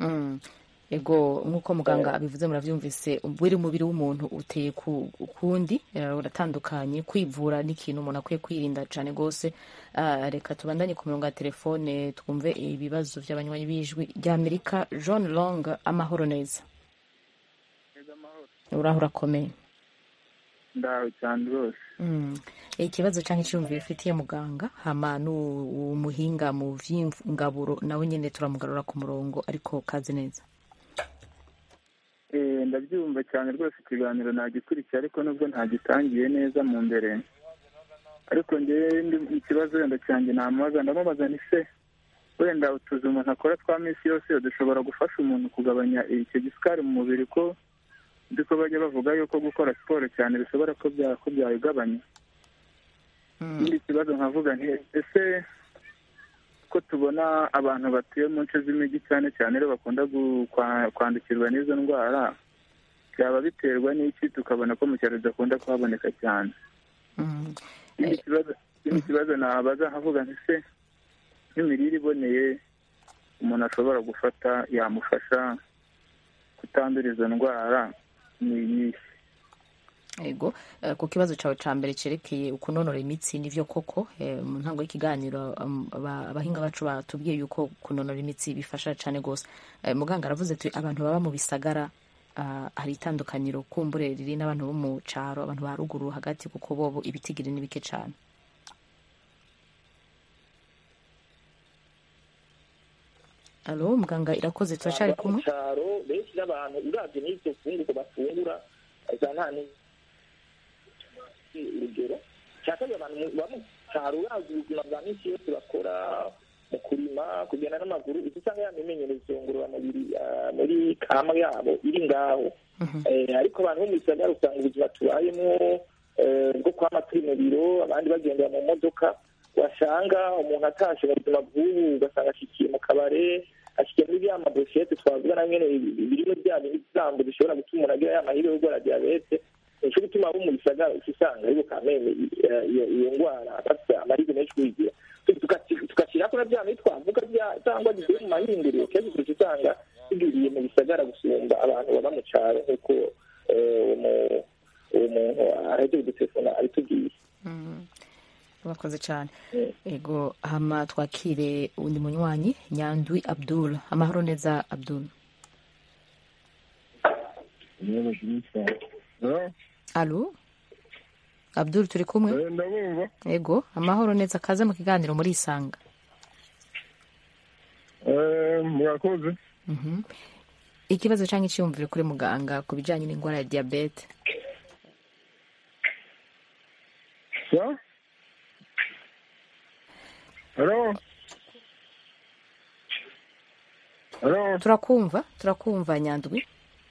ego nk'uko muganga abivuze murabyumvise buri mubiri w'umuntu uteye ukundi uratandukanye kwivura n'ikintu umuntu akwiye kwirinda cyane rwose reka tubandanye ku mirongo ya telefone twumve ibibazo by'abanywanyi b'ijwi ry'amerika john long amahoro neza uraho urakomeye ndawe cyane rwose ikibazo cyangwa icyumviro ufitiye muganga hama n'umuhinga mu by'ingaburo nawe nyine turamugarura ku murongo ariko kazi neza ndabyumva cyane rwose ikiganiro nagikurikiye ariko nubwo ntagitangiye neza mu mbere ariko ngewe ikibazo wenda cyanjye namubaza ndamubaza ni se wenda utuzi umuntu akora twa minsi yose dushobora gufasha umuntu kugabanya icyo gisukari mu mubiri ko nzi ko bajya bavuga yuko gukora siporo cyane bishobora ko byayigabanya ikindi kibazo nkavuga nti ese ko tubona abantu batuye mu nce z'imijyi cyane cyane rero bakunda kwandukirwa n'izo ndwara byaba biterwa n'iki tukabona ko mu cyaro bidakunda kuhaboneka cyane ikindi kibazo nabaza nkavuga nti se nk'imirire iboneye umuntu ashobora gufata yamufasha kutandura izo ndwara ni iyihe ego eh, ku kibazo cyawe cya mbere cyerekeye ukunonora imitsi nivyo koko eh, mu ntango y'ikiganiro um, aba- abahinga bacu batubwiye yuko kunonora imitsi bifasha cyane rwose Eh, muganga aravuze ati abantu baba mu bisagara ah, hari itandukaniro kumbure riri n'abantu bo mu caro abantu ba ruguru hagati kuko bobo ibitigiri ni bike cyane alo muganga irakoze turacari Abantu kumwe mu cyaro benshi n'abantu uravye n'ivyo fungurwa bafungura za nta ni urugero cya kabiri abantu mu- baba mu cyaro uravye ubuzima bwa minsi yose bakora mu kurima kugenda n'amaguru icyo usanga ya mimenyerezo ngororamubiri ah, muri kama yabo iri ngaho Eh, ariko abantu bo mu gisagara usanga ubuzima tubayemo eh, bwo kwama turi mu biro abandi bagendera mu modoka wasanga umuntu atashe mu buzima bw'ubu ugasanga ashikiye mu kabare ashikiye muri bya madoshete twavuga na nyene birimo bya bisambo bishobora gutuma umuntu agira ya mahirwe yo kurwara diyabete nico gituma abo mu gisagara uca usanga ariko kameme eh, iyo iyo ndwara bafite amahirwe menshi kuyigira tugashyirako na bya bindi twavuga bya- cyangwa bivuye mu mahinduriro kenshi uca usanga bigwiriye mu gisagara gusumba abantu baba mu cyaro nk'uko eh, uwo mu- uwo muntu aheje kudutelefona abitubwiye urakoze cyane ego hama twakire undi munywanyi nyandwi abdul amahoro neza abdul alo abdul turi kumwe ndabumva ego amahoro neza kaze mu kiganiro muri isanga Eh, murakoze Mhm. ikibazo cyangwa icyiyumviro kuri muganga ku bijyanye n'indwara ya diyabete sa halo halo turakumva turakumva nyandwi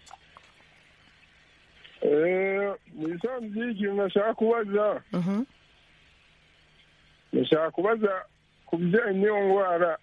Eh, mu bisanzwe ikintu nashaka kubaza Mhm. nashaka kubaza ku bijyanye n'iyo ndwara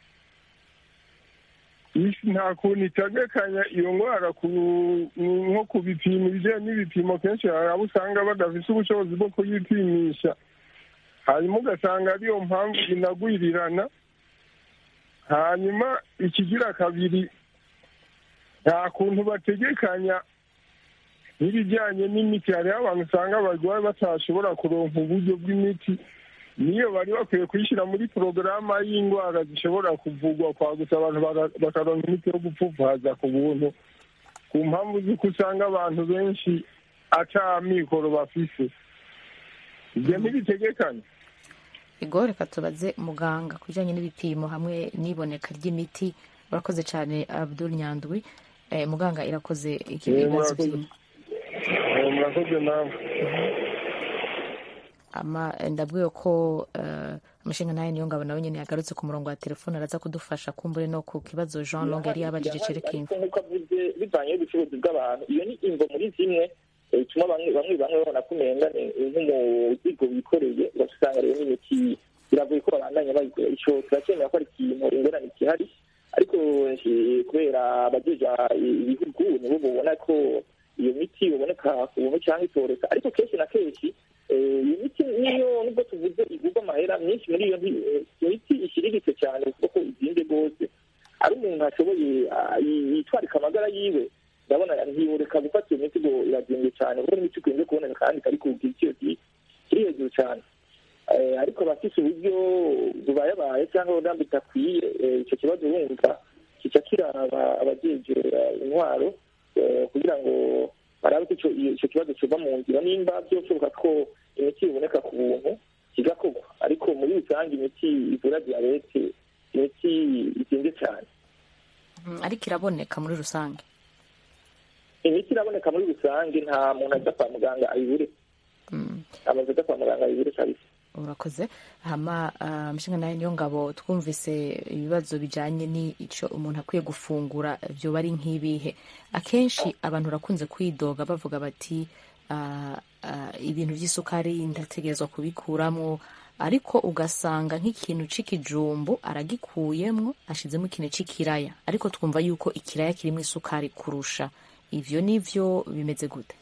isi nta kuntu itegekanya iyo ndwara ku nko ku bipimo ibijyanye n'ibipimo kenshi hari abo usanga badafite ubushobozi bwo kuyipimisha hanyuma ugasanga ariyo mpamvu inagwirirana hanyuma ikigira kabiri nta kuntu bategekanya n'ibijyanye n'imiti hariho abantu usanga barwaye batashobora kuronka uburyo bw'imiti niyo bari bakwiye kuyishyira muri porogaramu y'indwara zishobora kuvugwa kwa gusa abantu bara- bakaronka imiti yo gupfupfaza ku buntu ku mpamvu z'uko usanga abantu benshi ata mikoro bafise ibyo ntibitegekanye ego reka tubaze muganga ku bijyanye n'ibipimo hamwe n'iboneka ry'imiti urakoze cyane abdul nyandwi Eh, muganga irakoze Eh, ikibazo murakoze. by'imiti Eh, murakoze nawe ama ndabwiwe ko eh, umushinga nawe niyo ngabo nawe nyine yagarutse ku murongo wa telefone araza kudufasha kumbure no ku kibazo jean long yari yabajije cerekeye ariko nk'uko avuze bivanye n'ubucuruzi bw'abantu iyo ni imvo muri zimwe eh, ituma bamwe bamwe bamwe babona ko umenga ni nk'umuzigo wikoreye ugasanga rero n'imiti biragoye ko babandanya bayikora ico turacyemera ko ari ikintu ingorane gihari ariko eh, kubera abajeja ibihugu nibo babona ko iyo miti iboneka ku buntu cyangwa itoreka ariko kenshi na kenshi eh, iyo miti niyo nubwo tuvuze igurwa amahera myinshi muri iyo nti- eh, iyo miti ishiriritse cyane kuko ko izinze rwose ari umuntu ashoboye ah, yi- yitwarika amagara yiwe ndabona ntiyoreka gufata iyo miti ngo irazimbye cyane kuko n'imiti ikunze kuboneka kandi kari ku giciro ki- kiri hejuru cyane Eh, ariko abafise uburyo bubayabaye cyangwa uburambe budakwiye eh, icyo kibazo wumva kica kiraba abajeje eh, intwaro eh, kugira ngo barabe ko ico- iyo- ico kibazo kiva mu nzira nimba byoshoboka ko imiti iboneka ku buntu kigakorwa ariko muri rusange imiti ivura diyabete imiti izinze cyane Mm, ariko iraboneka muri rusange imiti iraboneka muri rusange nta muntu aza kwa muganga ayibure Mm. amaze aza kwa muganga ayibure kabisa urakoze hama ah, umushinga nawe niyo ngabo twumvise ibibazo bijyanye n'icyo umuntu akwiye gufungura byoba ari nk'ibihe akenshi abantu barakunze kwidoga bavuga bati ah, ah, ibintu by'isukari ndategerezwa kubikuramo ariko ugasanga nk'ikintu c'ikijumbu aragikuyemwo ashizemo ikintu c'ikiraya ariko twumva yuko ikiraya kirimo isukari kurusha ivyo nivyo bimeze gute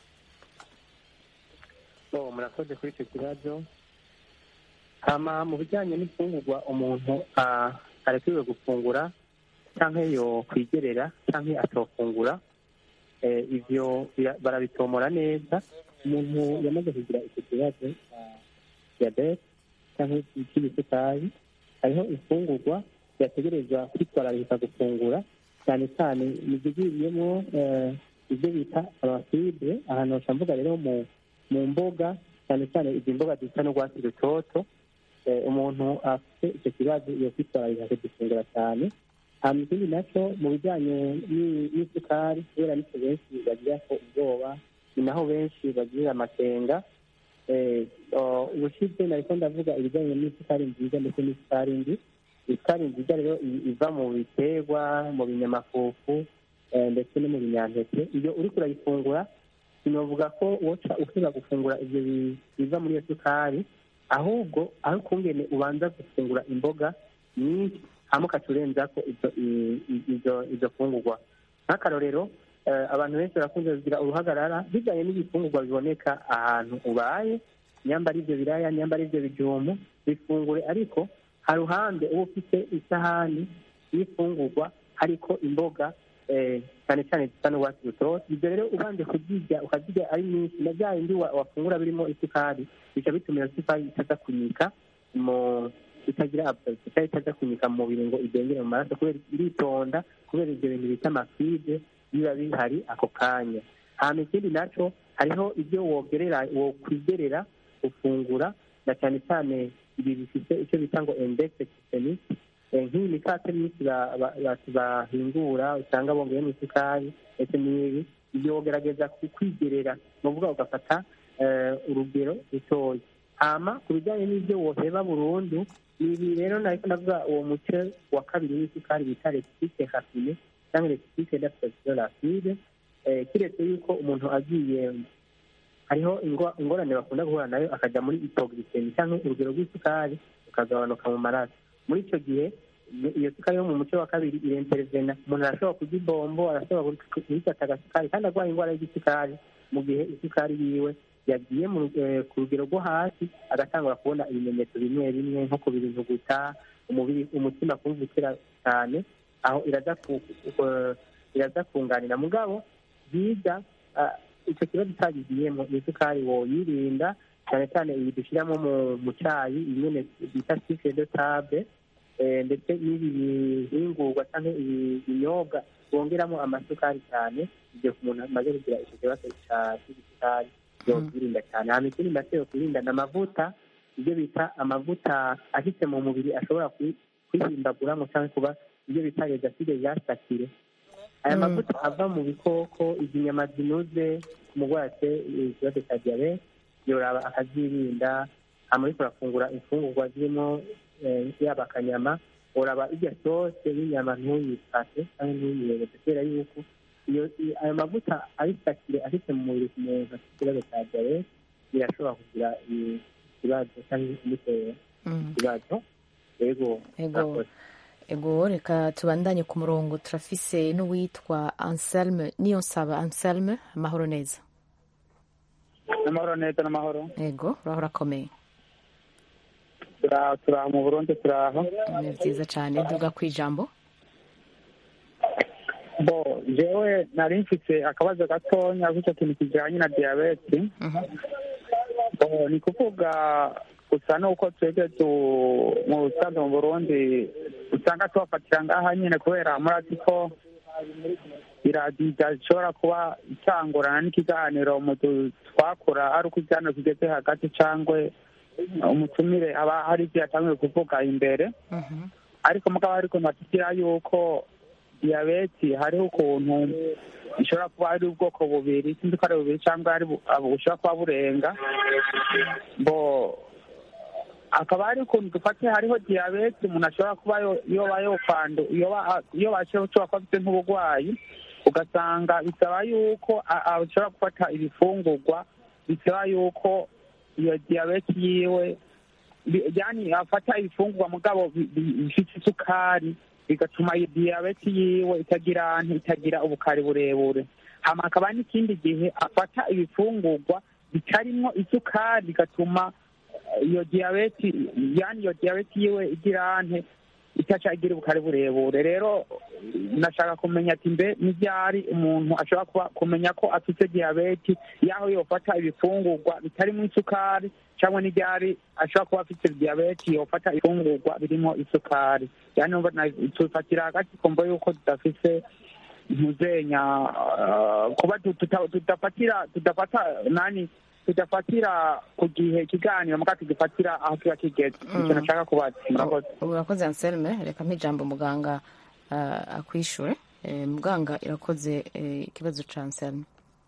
so murakoze kuri icyo kibazo hama mu bijyanye n'imfungurwa umuntu ah, arekwiwe gufungura cyangwa yo kwigerera cyangwa atofungura eh, ivyo bira- barabitomora neza umuntu yamaze kugira icyo kibazo cya diyabete cyangwa cy'ibisukari hariho imfungurwa yategerezwa kwitwararika gufungura cyane cyane izigwiriyemo eh, ibyo bita amafibre ahantu hoca mvuga rero mu mu mboga cyane cyane izi mboga zisa n'urwatsi rutoto eh, umuntu afite icyo kibazo yo kwitwararika kugifungura cyane hanyuma ikindi nacyo mu bijyanye n'i- n'isukari kubera nicyo benshi bagira ko ubwoba ni naho benshi bagirira amakenga Eh, oh, ubushize nariko ndavuga ibijyanye n'isukari nziza ndetse n'isukari mbi isukari nziza rero i- iva mu biterwa mu binyamafufu eh, ndetse no mu binyantete iyo uriko urayifungura sinovuga ko woca ushobora gufungura ivyo bi- biva muri iyo sukari ahubwo aho ukungene ubanza gufungura imboga nyinshi hama ukaca urenzako izo i- i- izo izo fungurwa nk'akarorero eh, abantu benshi barakunze kugira uruhagarara bijyanye n'ibifungurwa biboneka ahantu ubaye nyamba ari ibyo biraya nyamba ari ibyo bijumu bifungure ariko haruhande uba ufite isahani y'ifungurwa hariko imboga eh, cyane cyane zisa n'urwatsi rutoto ibyo rero ubanje kuzirya ukazirya ari nyinshi na bya bindi wa- wafungura birimo isukari bica bituma iyo sukari itaza kunyika mu itagira absorption cyangwa itaza kunyika mu mubiri ngo idengere mu maraso kubera iritonda kubera ibyo bintu bita amafide biba bihari ako kanya hanyuma ikindi naco hariho ibyo wogerera wokwigerera ufungura na cyane cyane ibi bifite icyo bita ngo index glycemic Eh, nk'iyi mikate myinshi ba- ba- ba- bahingura usanga bongeyemo isukari ndetse n'ibi ibyo wogerageza ku- kwigerera ni ukuvuga ugafata eh, urugero rutoya hama ku bijyanye n'ibyo woheba burundu ni ibi rero nariko ndavuga uwo muce wa kabiri w'isukari bita lectique rafine cyangwa lectique d'absorption rapide eh, kiretse yuko umuntu agiye hariho ingo- ingorane bakunda guhura nayo akajya muri hypoglycemie cyangwa urugero rw'isukari rukagabanuka mu maraso muri icyo gihe iyo- iyo sukari yo mu muce wa kabiri irenterevena umuntu arashobora kurya ibombo arashobora kuyifata agasukari kandi arwaye indwara y'igisukari mu gihe isukari yiwe yagiye mu- eh, ku rugero rwo hasi agatangura kubona ibimenyetso bimwe bimwe nko kubira intuguta umubiri umutima kumva utera cyane aho iraza ku- ku- iraza kunganira mugabo byiza ah, icyo kibazo utagigiyemo ni isukari woyirinda cyane cyane iyi dushyiramo mu- mu cyayi imwe bita sike de table eh, ndetse n'ibi bihingurwa cyangwa ibi binyobwa bongeramo amasukari cyane igihe umuntu amaze kugira icyo kibazo cya cy'isukari yokwirinda cyane hanyuma ikindi nacyo yokwirinda ni amavuta ibyo bita amavuta ahise mu mubiri ashobora kwi- kwihimbaguramo cyangwa kuba ibyo bita redaside zasakire aya Mm. mavuta ava mu bikoko izi nyama zinuze umurwayi afite ikibazo cya diyabete yoraba akazirinda hama ariko urafungura imfungurwa zirimo eh, yaba akanyama uraba irya sose y'inyama ntuyifate cyangwa ntuyirebe kubera yuko iyo i- ayo mavuta ayisakire afite mu mubiri ku muntu afite ikibazo cya diyabete birashobora kugira i- ikibazo cyangwa kumutera Mm. ikibazo yego Ego. murakoze. ego reka tubandanye ku murongo turafise n'uwitwa anselme niyo nsaba anselme amahoro neza n'amahoro neza n'amahoro ego urahora akomeye turaho turaho mu burundi turaho ni byiza cyane duga ku ijambo bo jewe nari mfite akabazo gatonya k'icyo kintu kijyanye na diyabete Mhm. bo ni kuvuga gusa nuko twebwe tu- mu busanzwe mu burundi usanga tubafatira ngaha nyine kubera murazi ko iradiyo ishobora kuba itangurana n'ikiganiro mu du- twakora ari uko ikiganiro kigeze hagati cyangwa umutumire aba hari ibyo yatangiye kuvuga imbere Mhm. ariko mugabo ariko nbatubwira yuko diyabeti hariho ukuntu ishobora kuba ari ubwoko bubiri sinzi ko ari bubiri cyangwa ari bu- abo bushobora kuba burenga bo akaba hari ukuntu dufate hariho diyabeti umuntu ashobora kuba yo- yoba yokwandu yoba iyo bashobora kuba afite nk'uburwayi ugasanga bisaba yuko a- a- ashobora gufata ibifungurwa bisaba yuko iyo diyabeti yiwe bi- yani afata ibifungurwa mugabo bi- bi- bifite isukari bigatuma iyo diyabeti yiwe itagira itagira ubukari burebure hama hakaba n'ikindi gihe afata ibifungurwa bitarimwo isukari bigatuma eh, iyo diyabeti yani iyo diyabeti yiwe igira ante itaca igira ubukare burebure rero nashaka kumenya ati mbe n'iryari umuntu ashobora kuba kumenya ko afite diyabeti y'aho yofata ibifungurwa bitarimo isukari cyangwa n'iryari ashobora kuba afite diyabeti yofata ifungurwa birimo isukari yani tufatira hagati kumva yuko tudafise ntuzenya kuba tudafatira tudafata nani tudafatira ku gihe ikiganiro muga tugifatira aho kiba kigeze icyo nashaka kubaza murakoze urakoze anselme reka mpijambo muganga akwishure muganga irakoze ikibazo ca anselme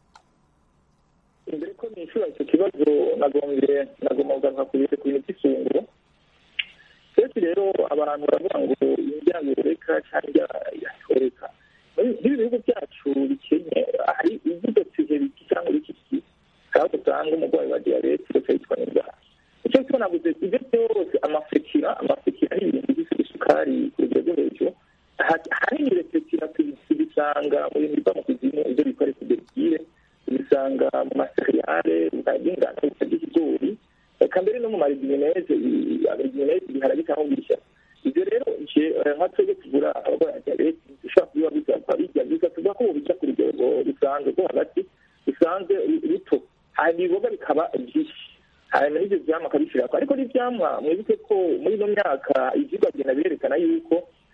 imbere ko nishura icyo kibazo nagombye nagomba kugaruka ku bintu ku bintu by'isunguro kenshi rero abantu baravuga ngo indya yoreka cyangwa yatoreka muri bihugu byacu bikenye hari ibidotije biki cyangwa bikiki kandi usanga umurwayi wa diyabete ndetse yitwa n'inzara icyo cyo naguze ibyo byose amafekira amafekira ni ibintu bifite isukari ku rugero rwo hejuru ahanini refekira tubisanga mu bintu biva mu kuzimu ibyo bikora kuberigire tubisanga mu maseriyale y'ingano by'ikigori reka mbere no mu marigineze marigineze ibiharage cyangwa ibishya ibyo rero nka twebwe tugura abarwayi ba diyabete dushobora kubiba bisaba bijya biza tuvuga ko bijya ku rugero rusanzwe rwo hagati rusanzwe ruto hanyuma ibiboga bikaba byinshi hanyuma n'ibyo byamwa akabishyirako ariko n'ibyamwa mwibuke ko muri ino myaka ibyigwa bigenda birerekana yuko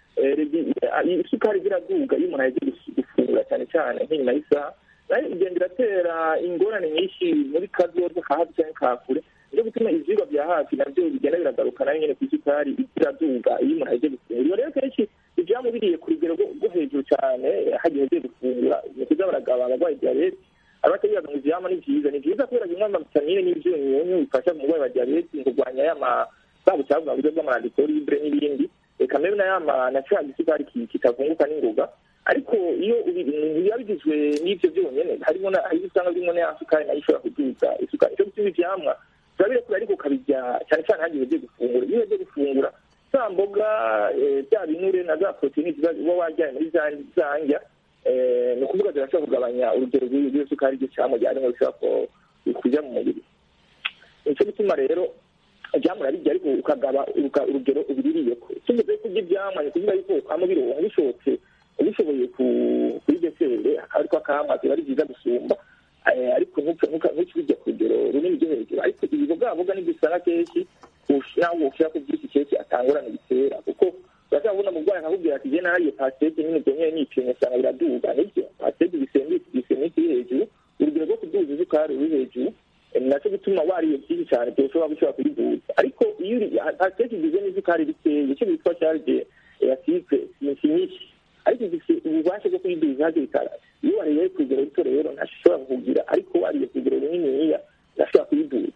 isukari ziraduga iyo umuntu agiye gufungura cyane cyane nk'inyuma y'isaha nayo igenda iratera ingorane nyinshi muri kazoza ka hafi cyangwa ka kure niyo gutuma ibyigwa bya hafi nabyo bigenda biragaruka nayo nyine ku isukari iraduga iyo umuntu agiye gufungura rero kenshi ibyamwa biriye ku rugero rwo hejuru cyane hagiye agiye gufungura ni ukuza baragaba abarwayi diyabete abatabibaza ngo ivyama ni vyiza ni vyiza kubera bimwe amavitamine n'ivyunyunyu bifasha mu murwayi wa diyabete mu kurwanya yama bwa bucafu bwabuze bw'amaradiyo libre n'ibindi reka mbere na yama na ca gisukari kitavunguka n'ingoga ariko iyo biba bigizwe n'ivyo vyonyene harimo hari usanga birimo na ya sukari nayo ishobora kuduza isukari ico gutuma ivyamwa turabirekura ariko ukabirya cyane cyane hagiye ugiye gufungura iyo ugiye gufungura za mboga bya binure na za poroteyine uba wajyanye muri za ndya ni ukuvuga zirashobora kugabanya urugero rw'iyo sukari iryo cyangwa ryarimo rishobora kujya mu mubiri nicyo gituma rero ibyamwa urabirya ariko ukagaba urugero ubiririye ko tugeze kurya ibyamwa ni ukuvuga yuko ukaba ubironka bishobotse ubishoboye kuri desere akaba ariko akamwa biba ari byiza gusumba ariko ntukibijya ku rugero runini rwo hejuru ariko ibibogaboga nibyo usanga kenshi nawe ushyira ku byinshi kenshi atangurana bitera kuko urashobora kubona umurwayi akakubwira ati jye nariye pasiteke nyine byonyine nipimye usanga biraduga nibyo pasiteke gisemike iri hejuru urugero rwo kuduza isukari ruri hejuru nacyo gituma wariye byinshi cyane byoshobora gushobora kuyiduza ariko iyo pasiteke igizwe n'isukari bikeye icyo bitwa charge ya sipe si nyinshi ariko ifite ububasha bwo kuyiduza hakiri kare iyo wariye ku rugero ruto rero ntashobora kukugira ariko wariye ku rugero runiniya ntashobora kuyiduza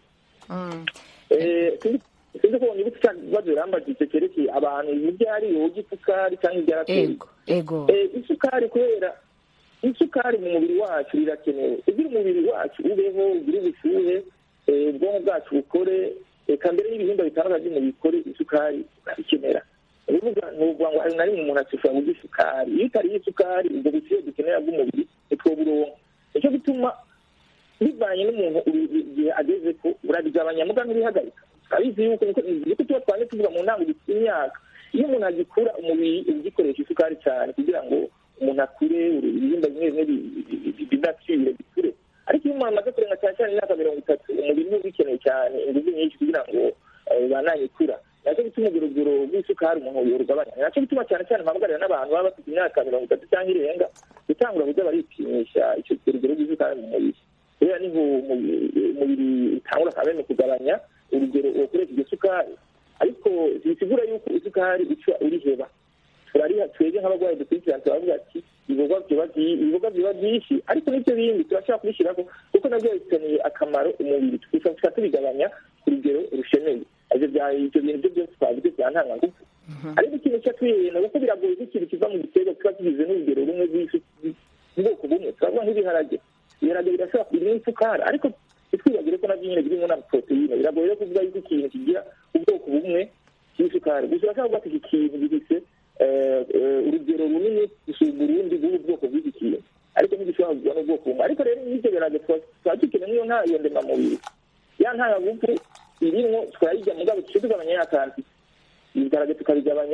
sinzi ko niba ufite ikibazo birambagije cyerekeye abantu ibyo ari yoga isukari cyangwa ibyo arateye isukari kubera isukari mu mubiri wacu rirakenewe kugira umubiri wacu ubeho ugire ubushyuhe ubwonko bwacu bukore reka mbere y'ibihimba bitandukanye by'umubiri bikore isukari urabikenera urubuga ni ukuvuga ngo hari na rimwe umuntu ashobora kurya isukari iyo utariye isukari ubwo bushyuhe dukenera bw'umubiri ntitwoburonka nicyo gituma bivanye n'umuntu igihe ageze ko urabigabanya muga ntubihagarika turabizi yuko niko tuba twanjye tuvuga mu ntango dufite imyaka iyo umuntu agikura umubiri ugikoresha isukari cyane kugira ngo umuntu akure ibihimba bimwe bimwe bidacire bikure ariko iyo umuntu amaze kurenga cyane cyane imyaka mirongo itatu umubiri niwo ubikeneye cyane ingufu nyinshi kugira ngo bananye ikura nacyo gituma urugero rw'isukari umuntu yorugabanya nacyo gituma cyane cyane mpamagarira n'abantu baba bafite imyaka mirongo itatu cyangwa irenga gutangura kujya baripimisha icyo rugero rw'isukari mu mubiri kubera niho umubiri utangura kabene kugabanya urugero ukoresha iryo sukari ariko bisigura yuko isukari ica uriheba turariha twebwe nk'abarwayi dukurikirana turavuga ati ibikorwa biba byinshi ariko n'ibyo bindi turashobora kubishyiraho kuko nabyo bifitaniye akamaro umubiri tukaba tubigabanya ku rugero rushemeye ibyo bintu byo byose twavuze bya ntangangufu ariko ikintu cyatwihena kuko biragoye ko ikintu kiva mu giterwa kiba kigize n'urugero rumwe rw'ubwoko bumwe turavuga nk'ibiharage ibiharage birashobora kugira isukari ariko ntitwibagire ko nabyo nyine birimo na poroteyine biragoye rero kuvuga yuko ikintu kigira ubwoko bumwe bw'isukari gusa urashobora kuvuga ati iki kintu gifite urugero runini gusumba urundi bw'ubu bwoko bw'iki kintu ariko ntigishobora kugura n'ubwoko bumwe ariko rero n'ibyo biharage tuba dukeneye nk'iyo nta iyo ndemamubiri ya ntangagufu irimwo tukayirya mugabo tuce tugabanya ya kanti ibiharage tukabigabanya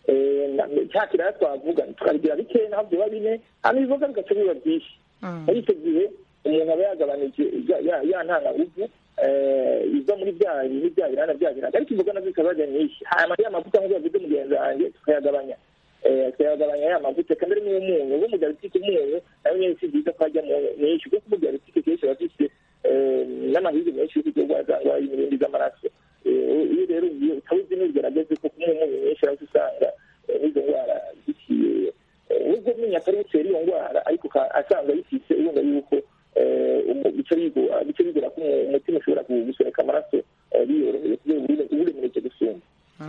cya kiraya twavuga tukabigira bikeya naho byoba bine hano ibivoga bigaca biba byinshi muri icyo gihe umuntu aba yagabanije ya ntangaruvu iva muri bya bintu bya birana bya birana ariko imboga nazo zikaba zajya nyinshi hanyuma ya mavuta nk'uko yavuze mugenzi wanjye tukayagabanya tukayagabanya ya mavuta kandi n'umunyu ubu mu diabetike umunyu nayo nyine si byiza ko hajya mwinshi kuko mu diabetike kenshi baba bafite n'amahirwe menshi yo kugira ngo zangwa imirindi z'amaraso iyo rero ugiye utabuzi ntugerageze ko kumuha umunyu mwinshi ariko usanga n'izo ndwara ziciye nubwo umenya atari butera iyo ndwara ariko asanga yifise urumva yuko bice bigora ko umutima ushobora gusohoka amaraso biyoroheye kubera uburemereke gusumba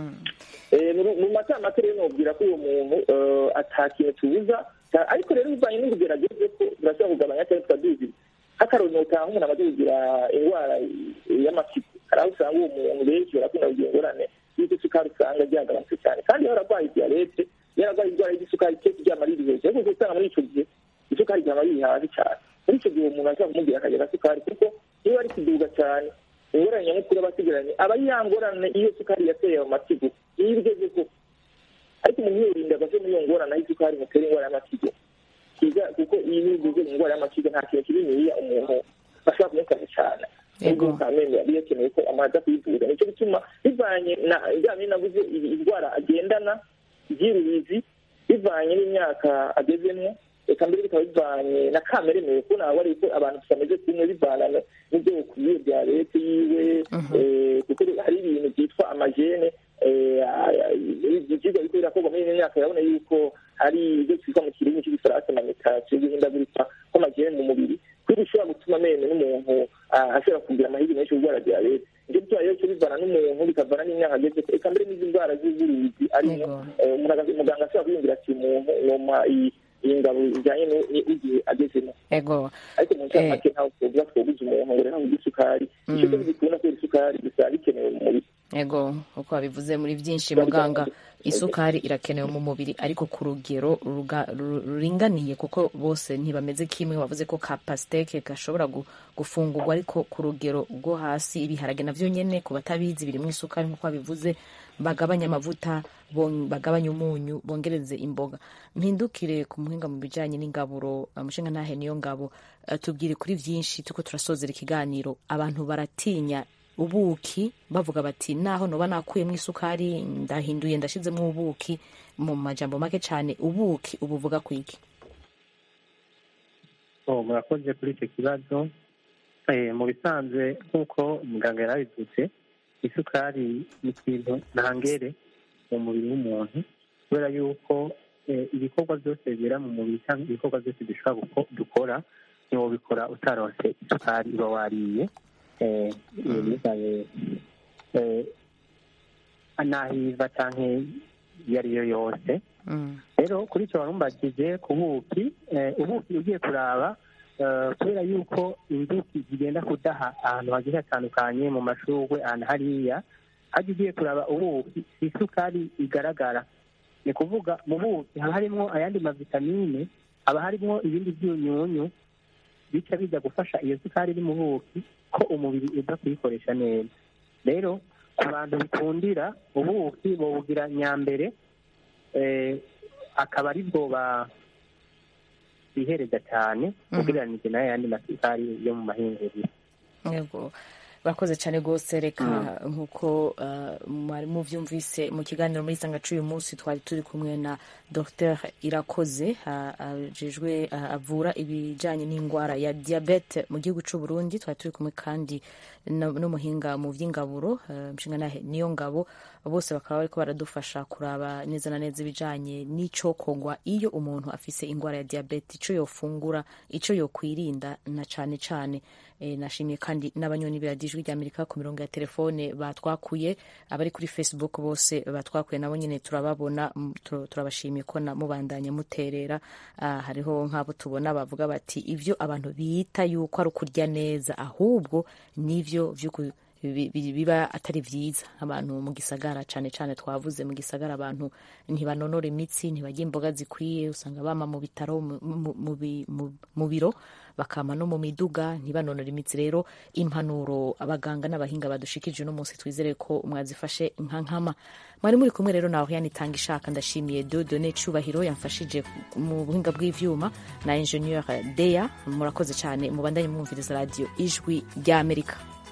mu mata make rero nubwira ko uwo muntu ata kintu tubuza ariko rero bivanye n'ubugerageze ko turashobora kugabanya cyangwa tukaduzi nk'akaroni utaha umuntu amaze kugira indwara y'amapiko hari aho usanga uwo muntu benshi barakunda kugira ingorane y'uko isukari usanga ryagabanutse cyane kandi iyo ararwaye diyabete iyo ararwaye indwara y'isukari kenshi ryama riri hejuru ariko usanga muri icyo gihe isukari ryama riri hasi cyane muri icyo gihe umuntu ashobora kumubwira akagera sukari kuko iyo ari kuduga cyane ingorane nyamukuru aba asigaranye aba yangorane iyo sukari yateye ayo matigo iyo igeze ko ariko umuntu yirinda agase muri iyo ngorane aho isukari imutera indwara y'amatigo kuko iyo igeze indwara y'amatigo nta kintu kininiya umuntu bashobora kumufasha cyane nubwo kamembe yari yakeneye ko amaze kwivuza nicyo gituma bivanye na bijyanye navuze indwara agendana iby'urubizi bivanye n'imyaka agezemo reka mbere bikaba bivanye na kamere mewe ko nawe ari ko abantu tutameze kumwe bivana n'ibyo bukwiye bya leta yiwe kuko hari ibintu byitwa amajene ibyigwa biriko birakorwa muri ino myaka urabona yuko hari ibyo twitwa mu kirimi cy'igifaransa manitasiyo guhindagurika kw'amajene mu mubiri kuri bishobora gutuma mene n'umuntu ashobora kugira amahirwe menshi kurwara diyabete nicyo gituma rero cyo bivana n'umuntu bikavana n'imyaka ageze reka mbere n'izi ndwara z'uburuzi arimo muganga ashobora kwiyumvira ati umuntu noma iyi ngabo ijyanye n'igihe agezemo ego ariko mu ncamake ntawe twovuga twobuze umuntu ngo rero ngo isukari icyo cyo bikunda kubera isukari gusa bikenewe mu mubiri ego uko babivuze muri byinshi muganga isukari irakenewe mu mubiri ariko ku rugero ruringaniye kuko bose ntibameze kimwe wavuze ko ka pasiteke gashobora gufungurwa ariko ku rugero rwo hasi ibiharage navyo nyene ku batabizi birimo isukari nk'uko babivuze bagabanya amavuta bagabanya umunyu bongereze imboga mpindukire ku muhinga mu bijanye n'ingaburo umushinga ntahe niyo ngabo tubwire kuri vyinshi tuko turasozera ikiganiro abantu baratinya ubuki bavuga bati naho noba nakuyemo isukari ndahinduye ndashizemo ubuki mu majambo make cyane ubuki ubuvuga ku iki murakoze kuri icyo kibazo mu bisanzwe nk'uko muganga yarabivuze isukari ni ikintu ntangere mu mubiri w'umuntu kubera yuko ibikorwa byose bibera mu mubiri cyangwa ibikorwa byose dushobora dukora ntiwobikora utaronse isukari uba wariye nahiva cyangwa iyo ari yo yose rero kuri icyo warumbagije ku buki ubuki ugiye kuraba kubera yuko inzuki zigenda kudaha ahantu hagiye hatandukanye mu mashurwe ahantu hariya hajya ugiye kuraba ubuki si isukari igaragara ni kuvuga mu buki haba harimo ayandi mavitamine haba harimo ibindi byunyunyu bica bijya gufasha iyo sukari iri mu buki ko umubiri uza kuyikoresha neza rero ku bantu bikundira ubuki bobugira nyambere akaba ari bwo bihereza cyane ugereranije n'ayandi masukari yo mu mahinguriro yego bakoze cyane rwose reka nk'uko mwari mubyumvise mu kiganiro muri sangacu uyu munsi twari turi kumwe na dr irakoze ajejwe avura ibijyanye n'indwara ya diyabete mu gihugu cy'u Burundi twari turi kumwe kandi n'umuhinga mu by'ingaburo nshinga niyo ngabo bose bakaba bariko baradufasha kuraba neza na neza ibijyanye n'icokogwa iyo umuntu afise indwara ya diyabete icyo yofungura icyo yokwirinda na cyane cyane nashimiye kandi n'abanyoni biradijwi rya amerika ku mirongo ya telefone batwakuye abari kuri facebook bose batwakuye nabo nyine turababona turabashimiye ko mubandanya muterera hariho nk'abo tubona bavuga bati ibyo abantu bita yuko ari ukurya neza ahubwo n'ibyo biba atari byiza abantu mu gisagara cyane cyane twavuze mu gisagara abantu ntibanonora imitsi ntibajya imboga zikwiye usanga bama mu bitaro mu biro bakama no mu miduga ntibanonore imitsi rero impanuro abaganga n'abahinga badushikije uno munsi twizere ko mwazifashe nka nkama mwari muri kumwe rero nawe yanitanga ishaka ndashimiye dodone cubahiro yamfashije mu buhinga bw'ivyuma na ingenieur deya murakoze cyane mubandanye mwumviriza radio ijwi ry'amerika